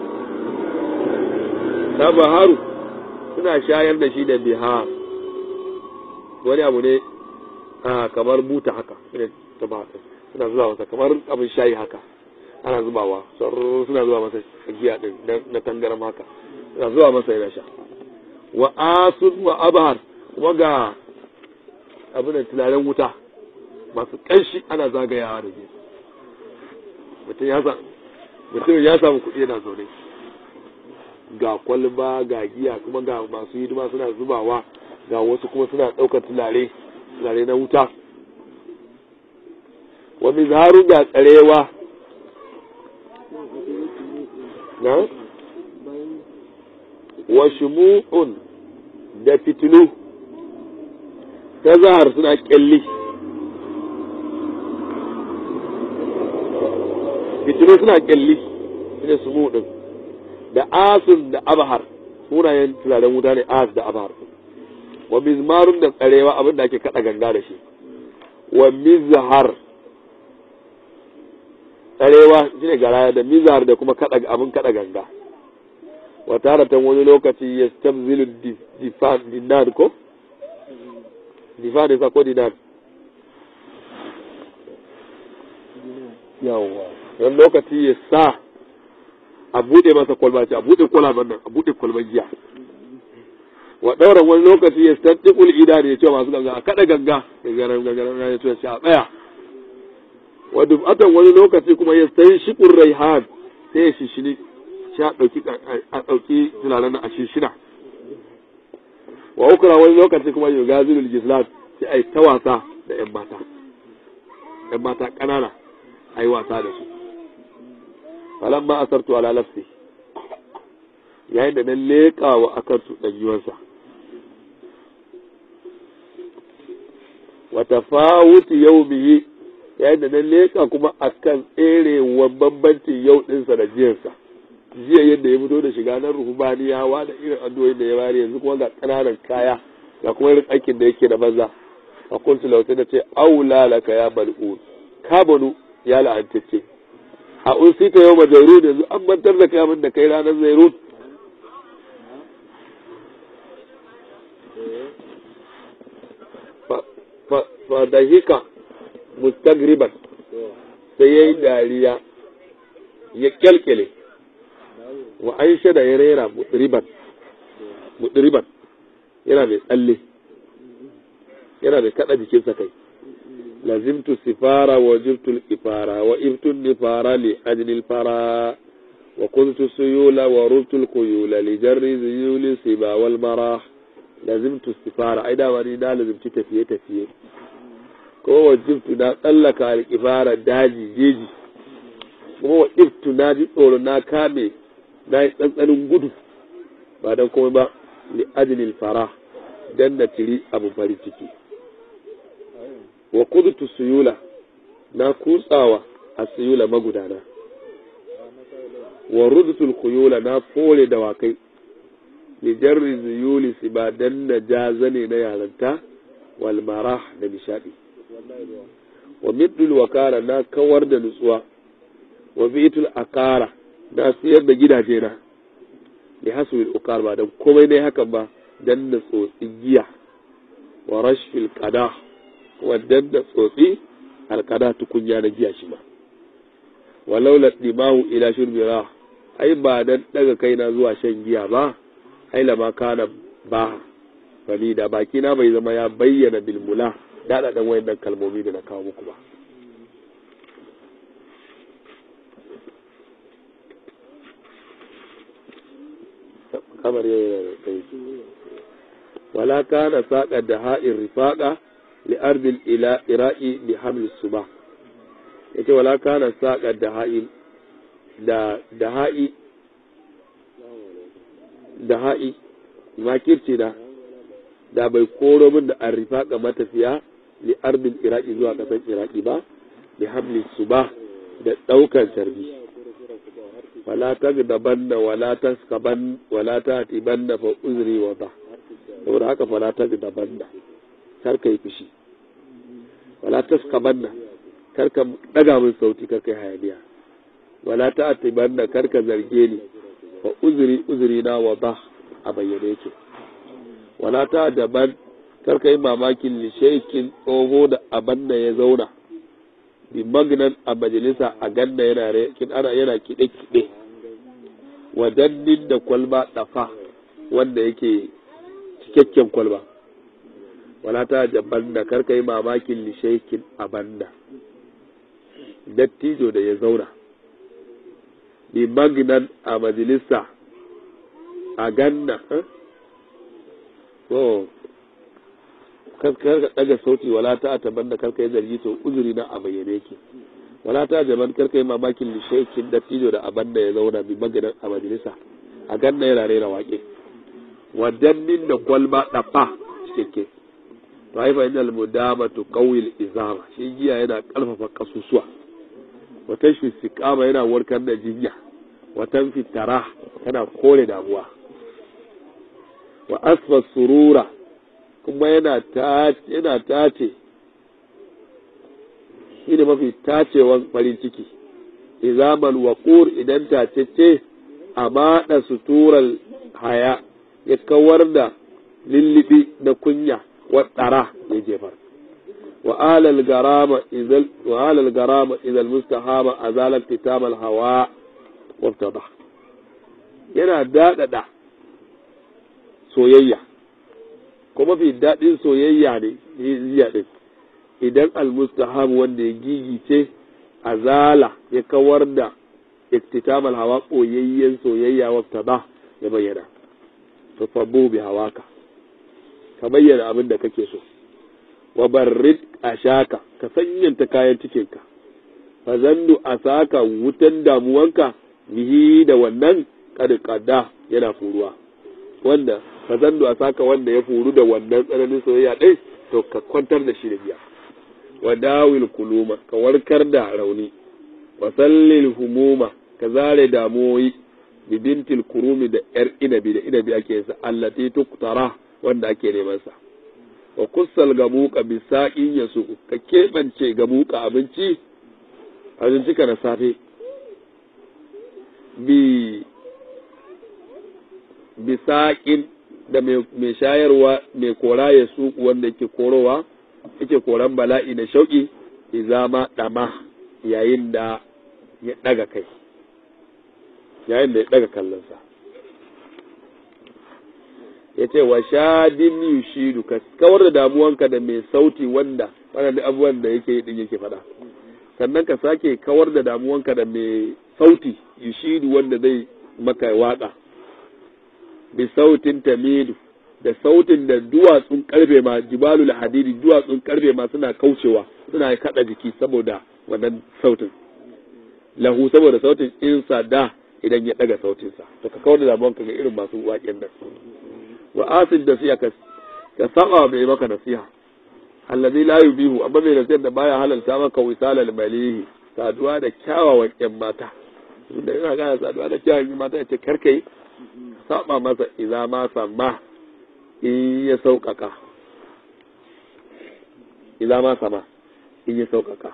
tabaharu suna shayar da shi da bihar wani abu ne a kamar buta haka ne tabahar suna zuba masa kamar abin shayi haka ana zubawa suna zuba masa giya din na tangaram haka suna zuba masa yana sha wa asud wa abhar kuma ga abin da tularen wuta masu kanshi ana zagayawa da gefe mutum ya sa mutum ya samu kuɗi yana zaune ga kwalba ga giya kuma ga masu hidima suna zubawa ga wasu kuma suna ɗaukar tulare tulare na wuta wa mizharu ga tsarewa na wa shumu'un da fitilu ta zahar suna kyalli fitilu suna kyalli shine sumu din da asun da abahar sunayen turaren wuta ne as da abahar wa mizmarun da tsarewa abin da ake kada ganga da shi wa mizhar tsarewa shine garaya da mizhar da kuma kada abin kada ganga wa taratan wani lokaci ya stabzilu dinar ko dinar ne ko dinar yawwa wani lokaci ya sa a buɗe masa kwalba ce a buɗe kwalban nan a buɗe kwalban giya wa ɗauran wani lokaci ya stantikul ida ne ya ce masu ganga a kaɗa ganga ya garan gangaran ya ce a tsaya wa dubatan wani lokaci kuma ya sayi shiƙun raihan sai ya shishini shi a ɗauki a ɗauki tunanin a shishina wa ukura wani lokaci kuma ya gazilul gislat sai a yi ta wasa da ‘yan mata ‘yan mata ƙanana a yi wasa da su falan ma asartu ala nafsi yayin da na leƙa wa akan su ɗanyuwansa wata fawuti yau biyi yayin da na leƙa kuma akan tserewan bambancin yau ɗinsa da jiyarsa jiya yadda ya fito da shiga na ruhubaniyawa da irin addu'o'in da ya bari yanzu kuma ga ƙananan kaya ga kuma irin aikin da yake da banza a kuntu lauta da ce aula laka ya mal'un ka banu ya la'antacce a unsita yau majairun yanzu an mantar da kai abin da kai ranar zairun fa da hika mustagriban sai ya yi dariya ya kyalkyale wa an shada ya rera mutriban mutriban yana mai tsalle yana mai kada jikinsa kai lazimtu sifara wa jibtu ifara wa ibtu nifara li ajli fara wa kuntu suyula wa rubtu kuyula li jarri zuyuli siba wal marah lazimtu sifara ai da ni na lazimci tafiye tafiye ko wa jibtu na tsallaka al daji jeji kuma wa ibtu na ji tsoro na kame na yi tsantsanin gudu ba don komai ba li ajlil farah dan na tiri abu farin ciki wa kudutu suyula na kutsawa a suyula magudana wa rudutul khuyula na fole dawakai li jarri zuyuli si ba dan na jazane na yaranta wal marah da nishadi wa middul wakara na kawar da nutsuwa wa bitul akara na siyar da gidaje na li hasul ukar ba dan komai ne hakan ba dan na tsotsi giya wa rashfil qada wa dan na tsotsi alqada tukunya na giya shi ma walau la dimahu ila shurbi rah ai ba dan daga kaina zuwa shan giya ba ai lama kana ba fani da baki na bai zama ya bayyana bilmula daɗa ɗan wayannan kalmomi da na kawo muku ba kamar yana da kai wala kana saƙa da ha'in rifaƙa li ardil ila ira'i bi hamlis suba yace wala kana saƙa da ha'in da da ha'i da ha'i makirci da da bai koro min da arrifa ga matafiya li ardin iraki zuwa kasar iraki ba bi hamli su ba da daukan tarbi wala ta dabanna wala ta skaban wala ta tibanna fa uzri wa ba saboda haka fala ta dabanna kar ka yi fushi wala ta skabanna kar ka daga min sauti kar ka yi hayaniya wala ta tibanna kar ka zarge ni fa uzri uzri na wa ba a bayyane yake wala ta daban karka yi mamakin lishaikin tsoho da aban da ya zauna bi magnan a majalisa a ganna yana kin ana yana kiɗe-kiɗe wadannin da kwalba ɗafa wanda yake cikakken kwalba wala ta daban da karka yi mamakin lishaikin aban da dattijo da ya zauna bi magnan a majalisa a ganna to kar ka daga sauti wala ta taban da karka yi zargi to uzuri na a bayyane yake wala ta jaban karka yi mamakin lishaikin dattijo da aban da ya zauna bi maganin a majalisa a ganna yana rera waƙe wadannin da kwalba ɗafa cikakke to haifa inda almudama to kawil izama shi giya yana ƙarfafa kasusuwa wata shi sikama yana warkar da jinya watan fitara tana kore damuwa wa asfa surura kuma yana yana tace shi ne mafi tacewan farin ciki izamal waqur idan tacece a maɗa suturar haya ya kawar da lillibi na kunya wa tsara ya jefar wa alal garama izal wa alal garama izal mustahama azalat titamal hawa wa yana dadada soyayya ko mafi daɗin soyayya ne ziya ɗin idan almustahab wanda ya gigice azala ya kawar da iktitamal hawa ɓoyayyen soyayya wata ba ya bayyana to fabo bi hawaka ka bayyana abin da kake so wa barrid ashaka ka sanyanta kayan cikinka fa zandu asaka wutan damuwanka bihi da wannan kada yana furuwa wanda ka zando a saka wanda ya furu da wannan tsananin soyayya ɗin to ka kwantar da shi da biya wa dawil kuluma ka warkar da rauni wa sallil humuma ka zare damuwoyi bibintil kurumi da yar inabi da inabi ake sa allati tuktara wanda ake neman sa wa kussal gamuka bisaqin yasu ka keɓance gamuka abinci abinci ka na safe bi bisaƙin da mai shayarwa mai kora ya su wanda yake korowa yake koran bala'i da shauƙi izama ɗama yayin da ya ɗaga kai yayin da ya ɗaga kallonsa ya ce wa shadin yushidu ka kawar da damuwanka da mai sauti wanda waɗanda abubuwan da yake yi ɗin yake faɗa sannan ka sake kawar da damuwanka da mai sauti yushidu wanda zai maka waƙa bi sautin tamidu da sautin da duwatsun karfe ma jibalul hadidi duwatsun karfe ma suna kaucewa suna kada jiki saboda wannan sautin lahu saboda sautin insa da idan ya daga sautinsa to ka kawar da damuwan ka ga irin masu waƙen nan wa asid da siya ka ka saba mai maka nasiha allazi la yubihu amma mai nasihar da baya halalta maka wisalal malihi saduwa da kyawawan yan mata da ina gana saduwa da kyawawan yan mata yace karkai saba masa idza ma samma in ya sauƙaƙa idza ma sama in ya sauƙaƙa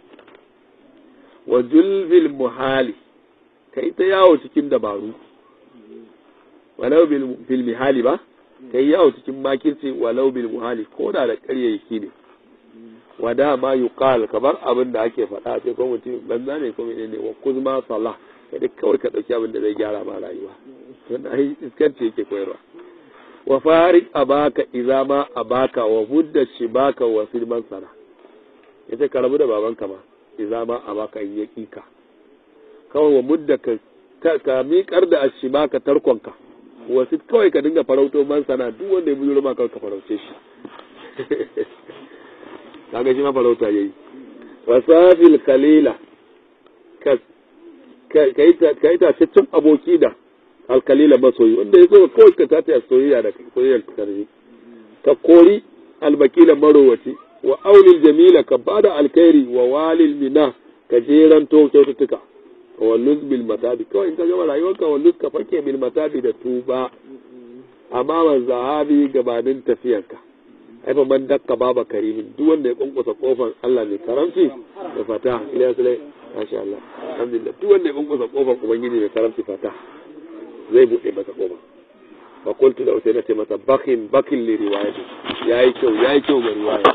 wa julbil muhali kai ta yawo cikin dabaru walau bil mihali ba kai yawo cikin makirci walau bil muhali ko da da ƙaryayyaki ne wa dama yuqal kamar abin da ake faɗa ce ko mutum banza ne ko menene wa kuzma salah kai duk kawai ka dauki abin da zai gyara ma rayuwa wannan ai iskanci yake koyarwa wa farik abaka idza ma abaka wa budda shibaka wa silman sana yace ka rabu da babanka ma idza ma abaka in ya kika kawai wa mudda ka ka miƙar da ashibaka tarkonka wasu kawai ka dinga farauto man sana duk wanda ya bujuro ma kawai ka farauce shi kaga shi ma farauta yayi wasafil kalila ka ka yi tataccen aboki da alkalila masoyi wanda ya zo kawai ka tata soyayya da soyayyar karfi ka kori albakila marowaci wa aulil jamila ka bada alkhairi wa walil mina ka jeranto kyaututtuka walluz bil matabi kawai in ka gama rayuwarka walluz ka fake bil matabi da tuba amma man zahabi gabanin tafiyarka ai fa man dakka baba karimin duk wanda ya kunkusa kofar Allah ne karamci da fata ila sulai masha Allah alhamdulillah duk wanda ya kunkusa kofar ubangiji mai karamci fata zai bude masa kofar fa qultu da sai na ce masa bakin bakin li riwayati yayi kyau yayi kyau ga riwaya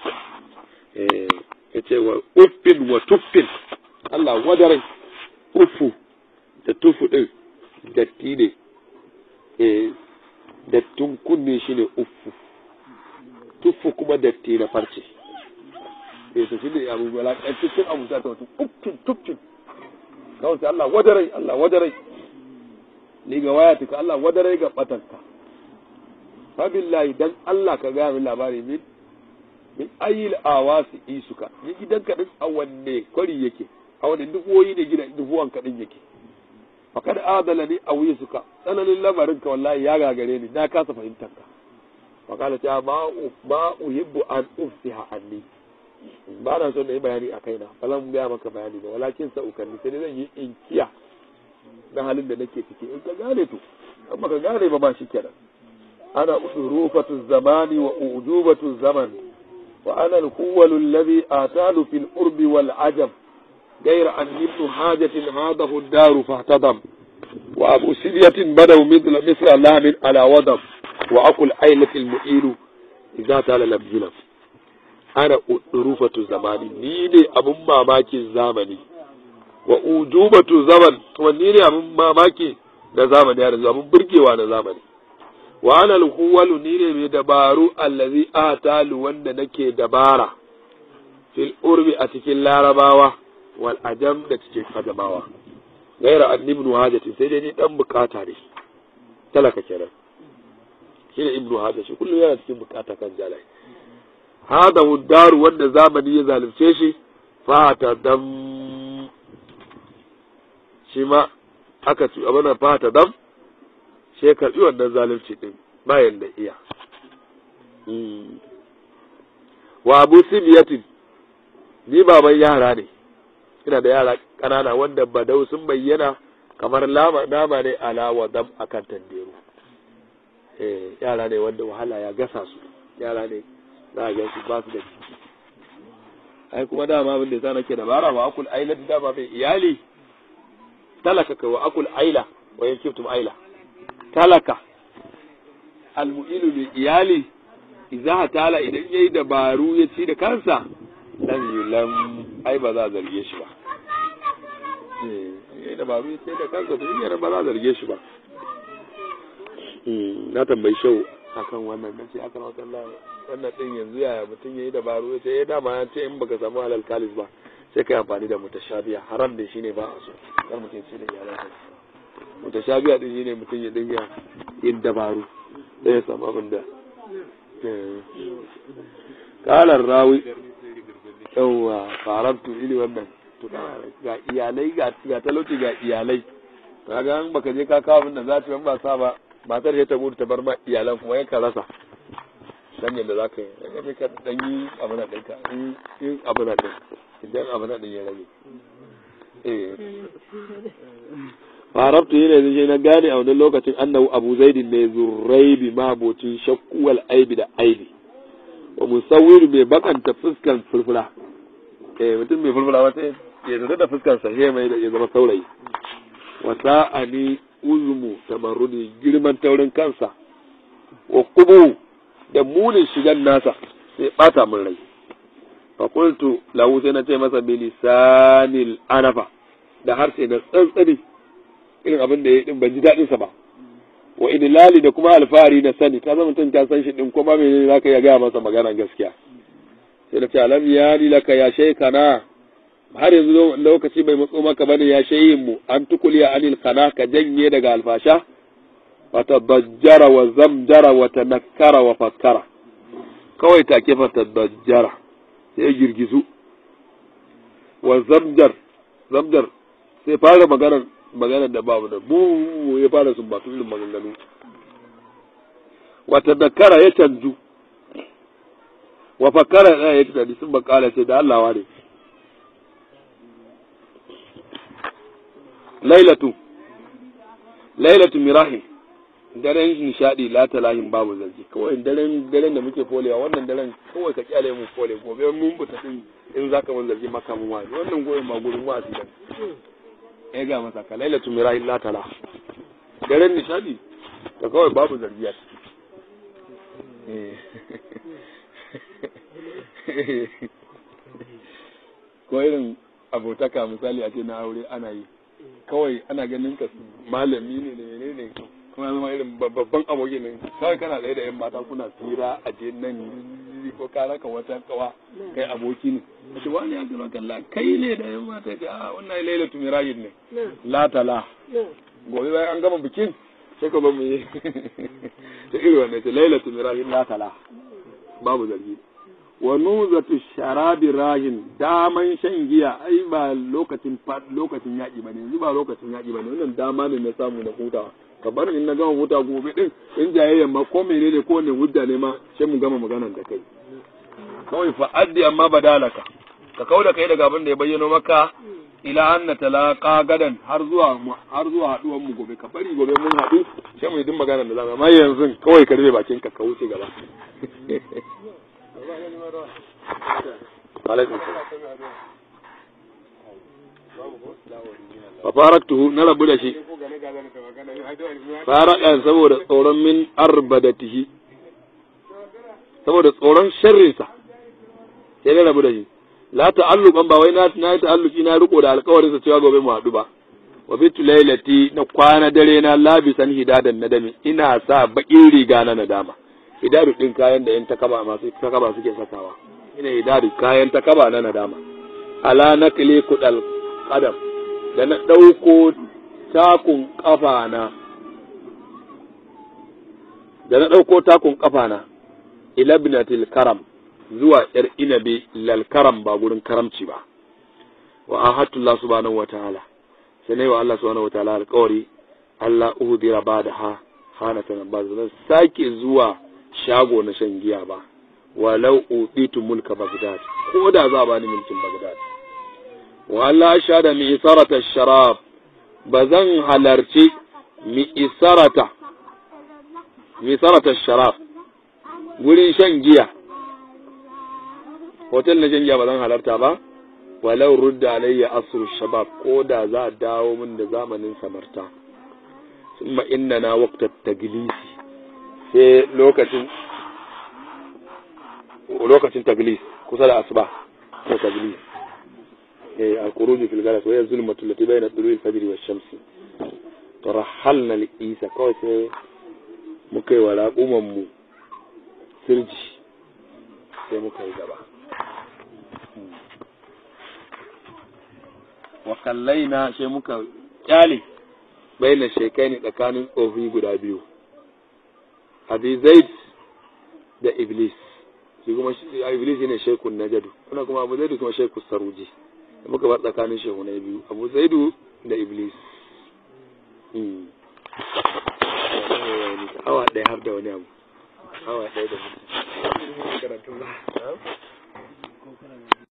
eh yace wa uffin wa tuffin Allah wadarai ufu da tufu ɗin datti ne eh dattin kunne shi ne ufu tufu kuma datti na farce eh to shi ne abu bala cikin abu ta ta uffin tuffin kawai sai Allah wadarai Allah wadarai ni ga waya tuka Allah wadarai ga batanka fa billahi dan Allah ka ga min labari min min ayil awasi isuka ni gidanka din a wanne kwari yake a wani duk woyi ne gina duhuwan kaɗin yake fakad adala ni a wuyi suka tsananin lamarin ka wallahi ya gagare ni na kasa fahimtar ka fakala ta ma uhibbu an ufsiha anni ba na son na yi bayani a kaina ba zan gaya maka bayani ba walakin sa ukanni sai zan yi inkiya na halin da nake ciki in ka gane to in baka gane ba ba shi kenan ana udurufatu zamani wa ujubatu zaman wa ana al-quwwalu alladhi atalu fil urbi wal ajab غير أن ابن حاجة هاده الدار فاهتضم وأبو سرية بدوا مثل مثل لام على وضم وأكل عيلة المئيل إذا تال لبجلم أنا أروفة زماني نيني أبو ماماكي زامني وأجوبة زمن ونيني أبو ماماكي na zamani ya abun burgewa na zamani wa ana alhuwalu ni ne mai dabaru allazi atalu wanda nake dabara fil urbi a cikin larabawa wal ajam da cikin adamawa gaira an ibnu hajati sai dai ni dan bukata ne talaka kenan shi ne ibnu hajati shi kullum yana cikin bukata kan jalai hada daru wanda zamani ya zalunce shi fata dam shi ma aka ci abana fata dam shi ya karbi wannan zalunci din bayan da iya wa abu sibiyatin ni baban yara ne ina da yara ƙanana wanda badau sun bayyana kamar nama ne ala wa dam akan tanderu eh yara ne wanda wahala ya gasa su yara ne za a gan su ba su da ciki ai kuma dama abin da sa nake dabara wa akul aila da dama mai iyali talaka ka wa akul aila wa yakiftum aila talaka almu'ilu mai iyali idza tala idan yayi dabaru ya ci da kansa lam yulam ai ba za a zarge shi ba eh da babu sai da kansa to yana ba za a zarge shi ba na tambayi shau akan wannan nan sai aka rawata Allah wannan din yanzu yaya mutum yayi dabaru ya ce eh dama ya ce in baka samu halal kalis ba sai kai amfani da mutashabiya haram da shine ba a so kar mutum ce da iyalansa mutashabiya din shine mutum ya dinga yin dabaru sai ya samu abin da kalar rawi yawwa farantu ili wannan to ga iyalai ga ga talauci ga iyalai kaga an baka je ka kawo abin da za ta ba sa ba matar sai ta gudu ta bar ma iyalan kuma yanka rasa dan yadda za ka yi daga sai ka dan yi abu na ɗinka in abu na ɗin idan abu na ɗin ya rage eh farabtu yi ne zai na gane a wani lokacin annahu abu zaidin ne zurraibi mabocin shakkuwal aibi da aibi wa musawwir mai bakanta fuskan fulfula eh mutum mai fulfula wata ya zata da fuskan sa sai mai da ya zama saurayi wa sa'ani uzmu tamarrudi girman taurin kansa wa kubu da munin shigan nasa sai bata min rai fa qultu lahu sai na ce masa bilisanil anafa da harshe na tsantsani irin abin da ya din ban ji daɗin sa ba wa idlali da kuma alfahari na sani ka zama mutum ka san shi din kuma menene zaka ya gaya masa magana gaskiya sai da ce alam ya ni laka ya shaykana har yanzu lokaci bai matso maka bane ya shayin mu an tukuliya anil kana ka janye daga alfasha wa tadajjara wa zamjara wa tanakkara wa fakkara kawai take fa tadajjara sai ya girgizu wa zamjar zamjar sai fara maganar maganar da babu da bu ya fara sun batu irin maganganu wata dakara ya canju wa fakara ya yi tunani sun bakala ce da Allah ne lailatu lailatu mirahi daren nishadi la talahin babu zargi kawai daren daren da muke folewa wannan daren kawai ka kyale mu fole gobe mun buta din in zaka mun zargi maka mun wani wannan goyen ma gurin wasi dan ya ga masa ka lailatu mirahi la tala daren nishadi ka kawai babu zargi a ko irin abotaka misali a ce na aure ana yi kawai ana ganin ka malami ne da ne ne kuma zama irin babban aboki ne kawai kana tsaye da yan mata kuna tsira a je nan ko ka raka wata kawa kai aboki ne a ce wani ya gaba kalla kai ne da yan mata ce a wannan lailatu mirayin ne la tala gobe bayan an gama bikin sai ka ba mu yi ta irin wannan ce lailatu mirayin la tala babu zargi wa nuzatu sharabi rahin daman shan giya ai ba lokacin lokacin yaƙi bane yanzu ba lokacin yaƙi bane wannan dama ne na samu na hutawa ka bar in na gama huta gobe din in jayayya ma ko menene ko ne hujja ne ma sai mu gama maganar da kai kawai fa addi amma badalaka ka kauda kai daga abin da ya bayyano maka ila anna talaqa gadan har zuwa har zuwa haduwan mu gobe ka bari gobe mun haɗu sai mu yi din maganar da zamu amma yanzu kawai ka rufe bakin ka ka wuce gaba alaikum fa faraktuhu na rabu da shi farakan saboda tsoron min arbadatihi saboda tsoron sharrinsa sai na rabu da shi la ta'alluqan ba wai na na yi ta'alluki na riko da alƙawarin sa cewa gobe mu haɗu ba wa bitu lailati na kwana dare na labisan hidadan nadami ina sa baƙin riga na nadama hidadu din kayan da yan takaba masu takaba suke sakawa ina hidadu kayan takaba na nadama ala nakli kudal qadam da na dauko takun kafa na da na dauko takun kafa na ila ibnatil karam zuwa yar inabi lal karam ba gurin karamci ba wa ahatullah subhanahu wataala sai ne wa Allah subhanahu wataala alƙawari Allah uhdira ba da ha hana ta ba zan sake zuwa shago na shan giya ba walau ubitu mulka bagdad ko da za ba ni mulkin bagdad wa Allah shada mi isarata sharab ba zan halarci mi isarata mi isarata sharab gurin shan giya hotel na shan giya ba zan halarta ba walau rudda alayya asru shabab ko da za a dawo min da zamanin samarta summa innana waqtat taglisi sai lokacin lokacin taglis kusa da asuba ko taglis eh al-khuruj fil galas wa hiya zulmatu allati bayna tulu'i al-fajr wa ash-shamsi tarahalna li-isa kawai sai muka yi wa raƙuman mu sirji sai muka yi gaba wa kallaina sai muka kyale baina shekai ne tsakanin tsofi guda biyu abi zaid da iblis shi kuma iblis ne shekun najadu wannan kuma abu zaidu kuma shekun saruji da muka bar tsakanin shehu na biyu abu zaidu da iblis awa ɗaya har da wani abu awa ɗaya da mutum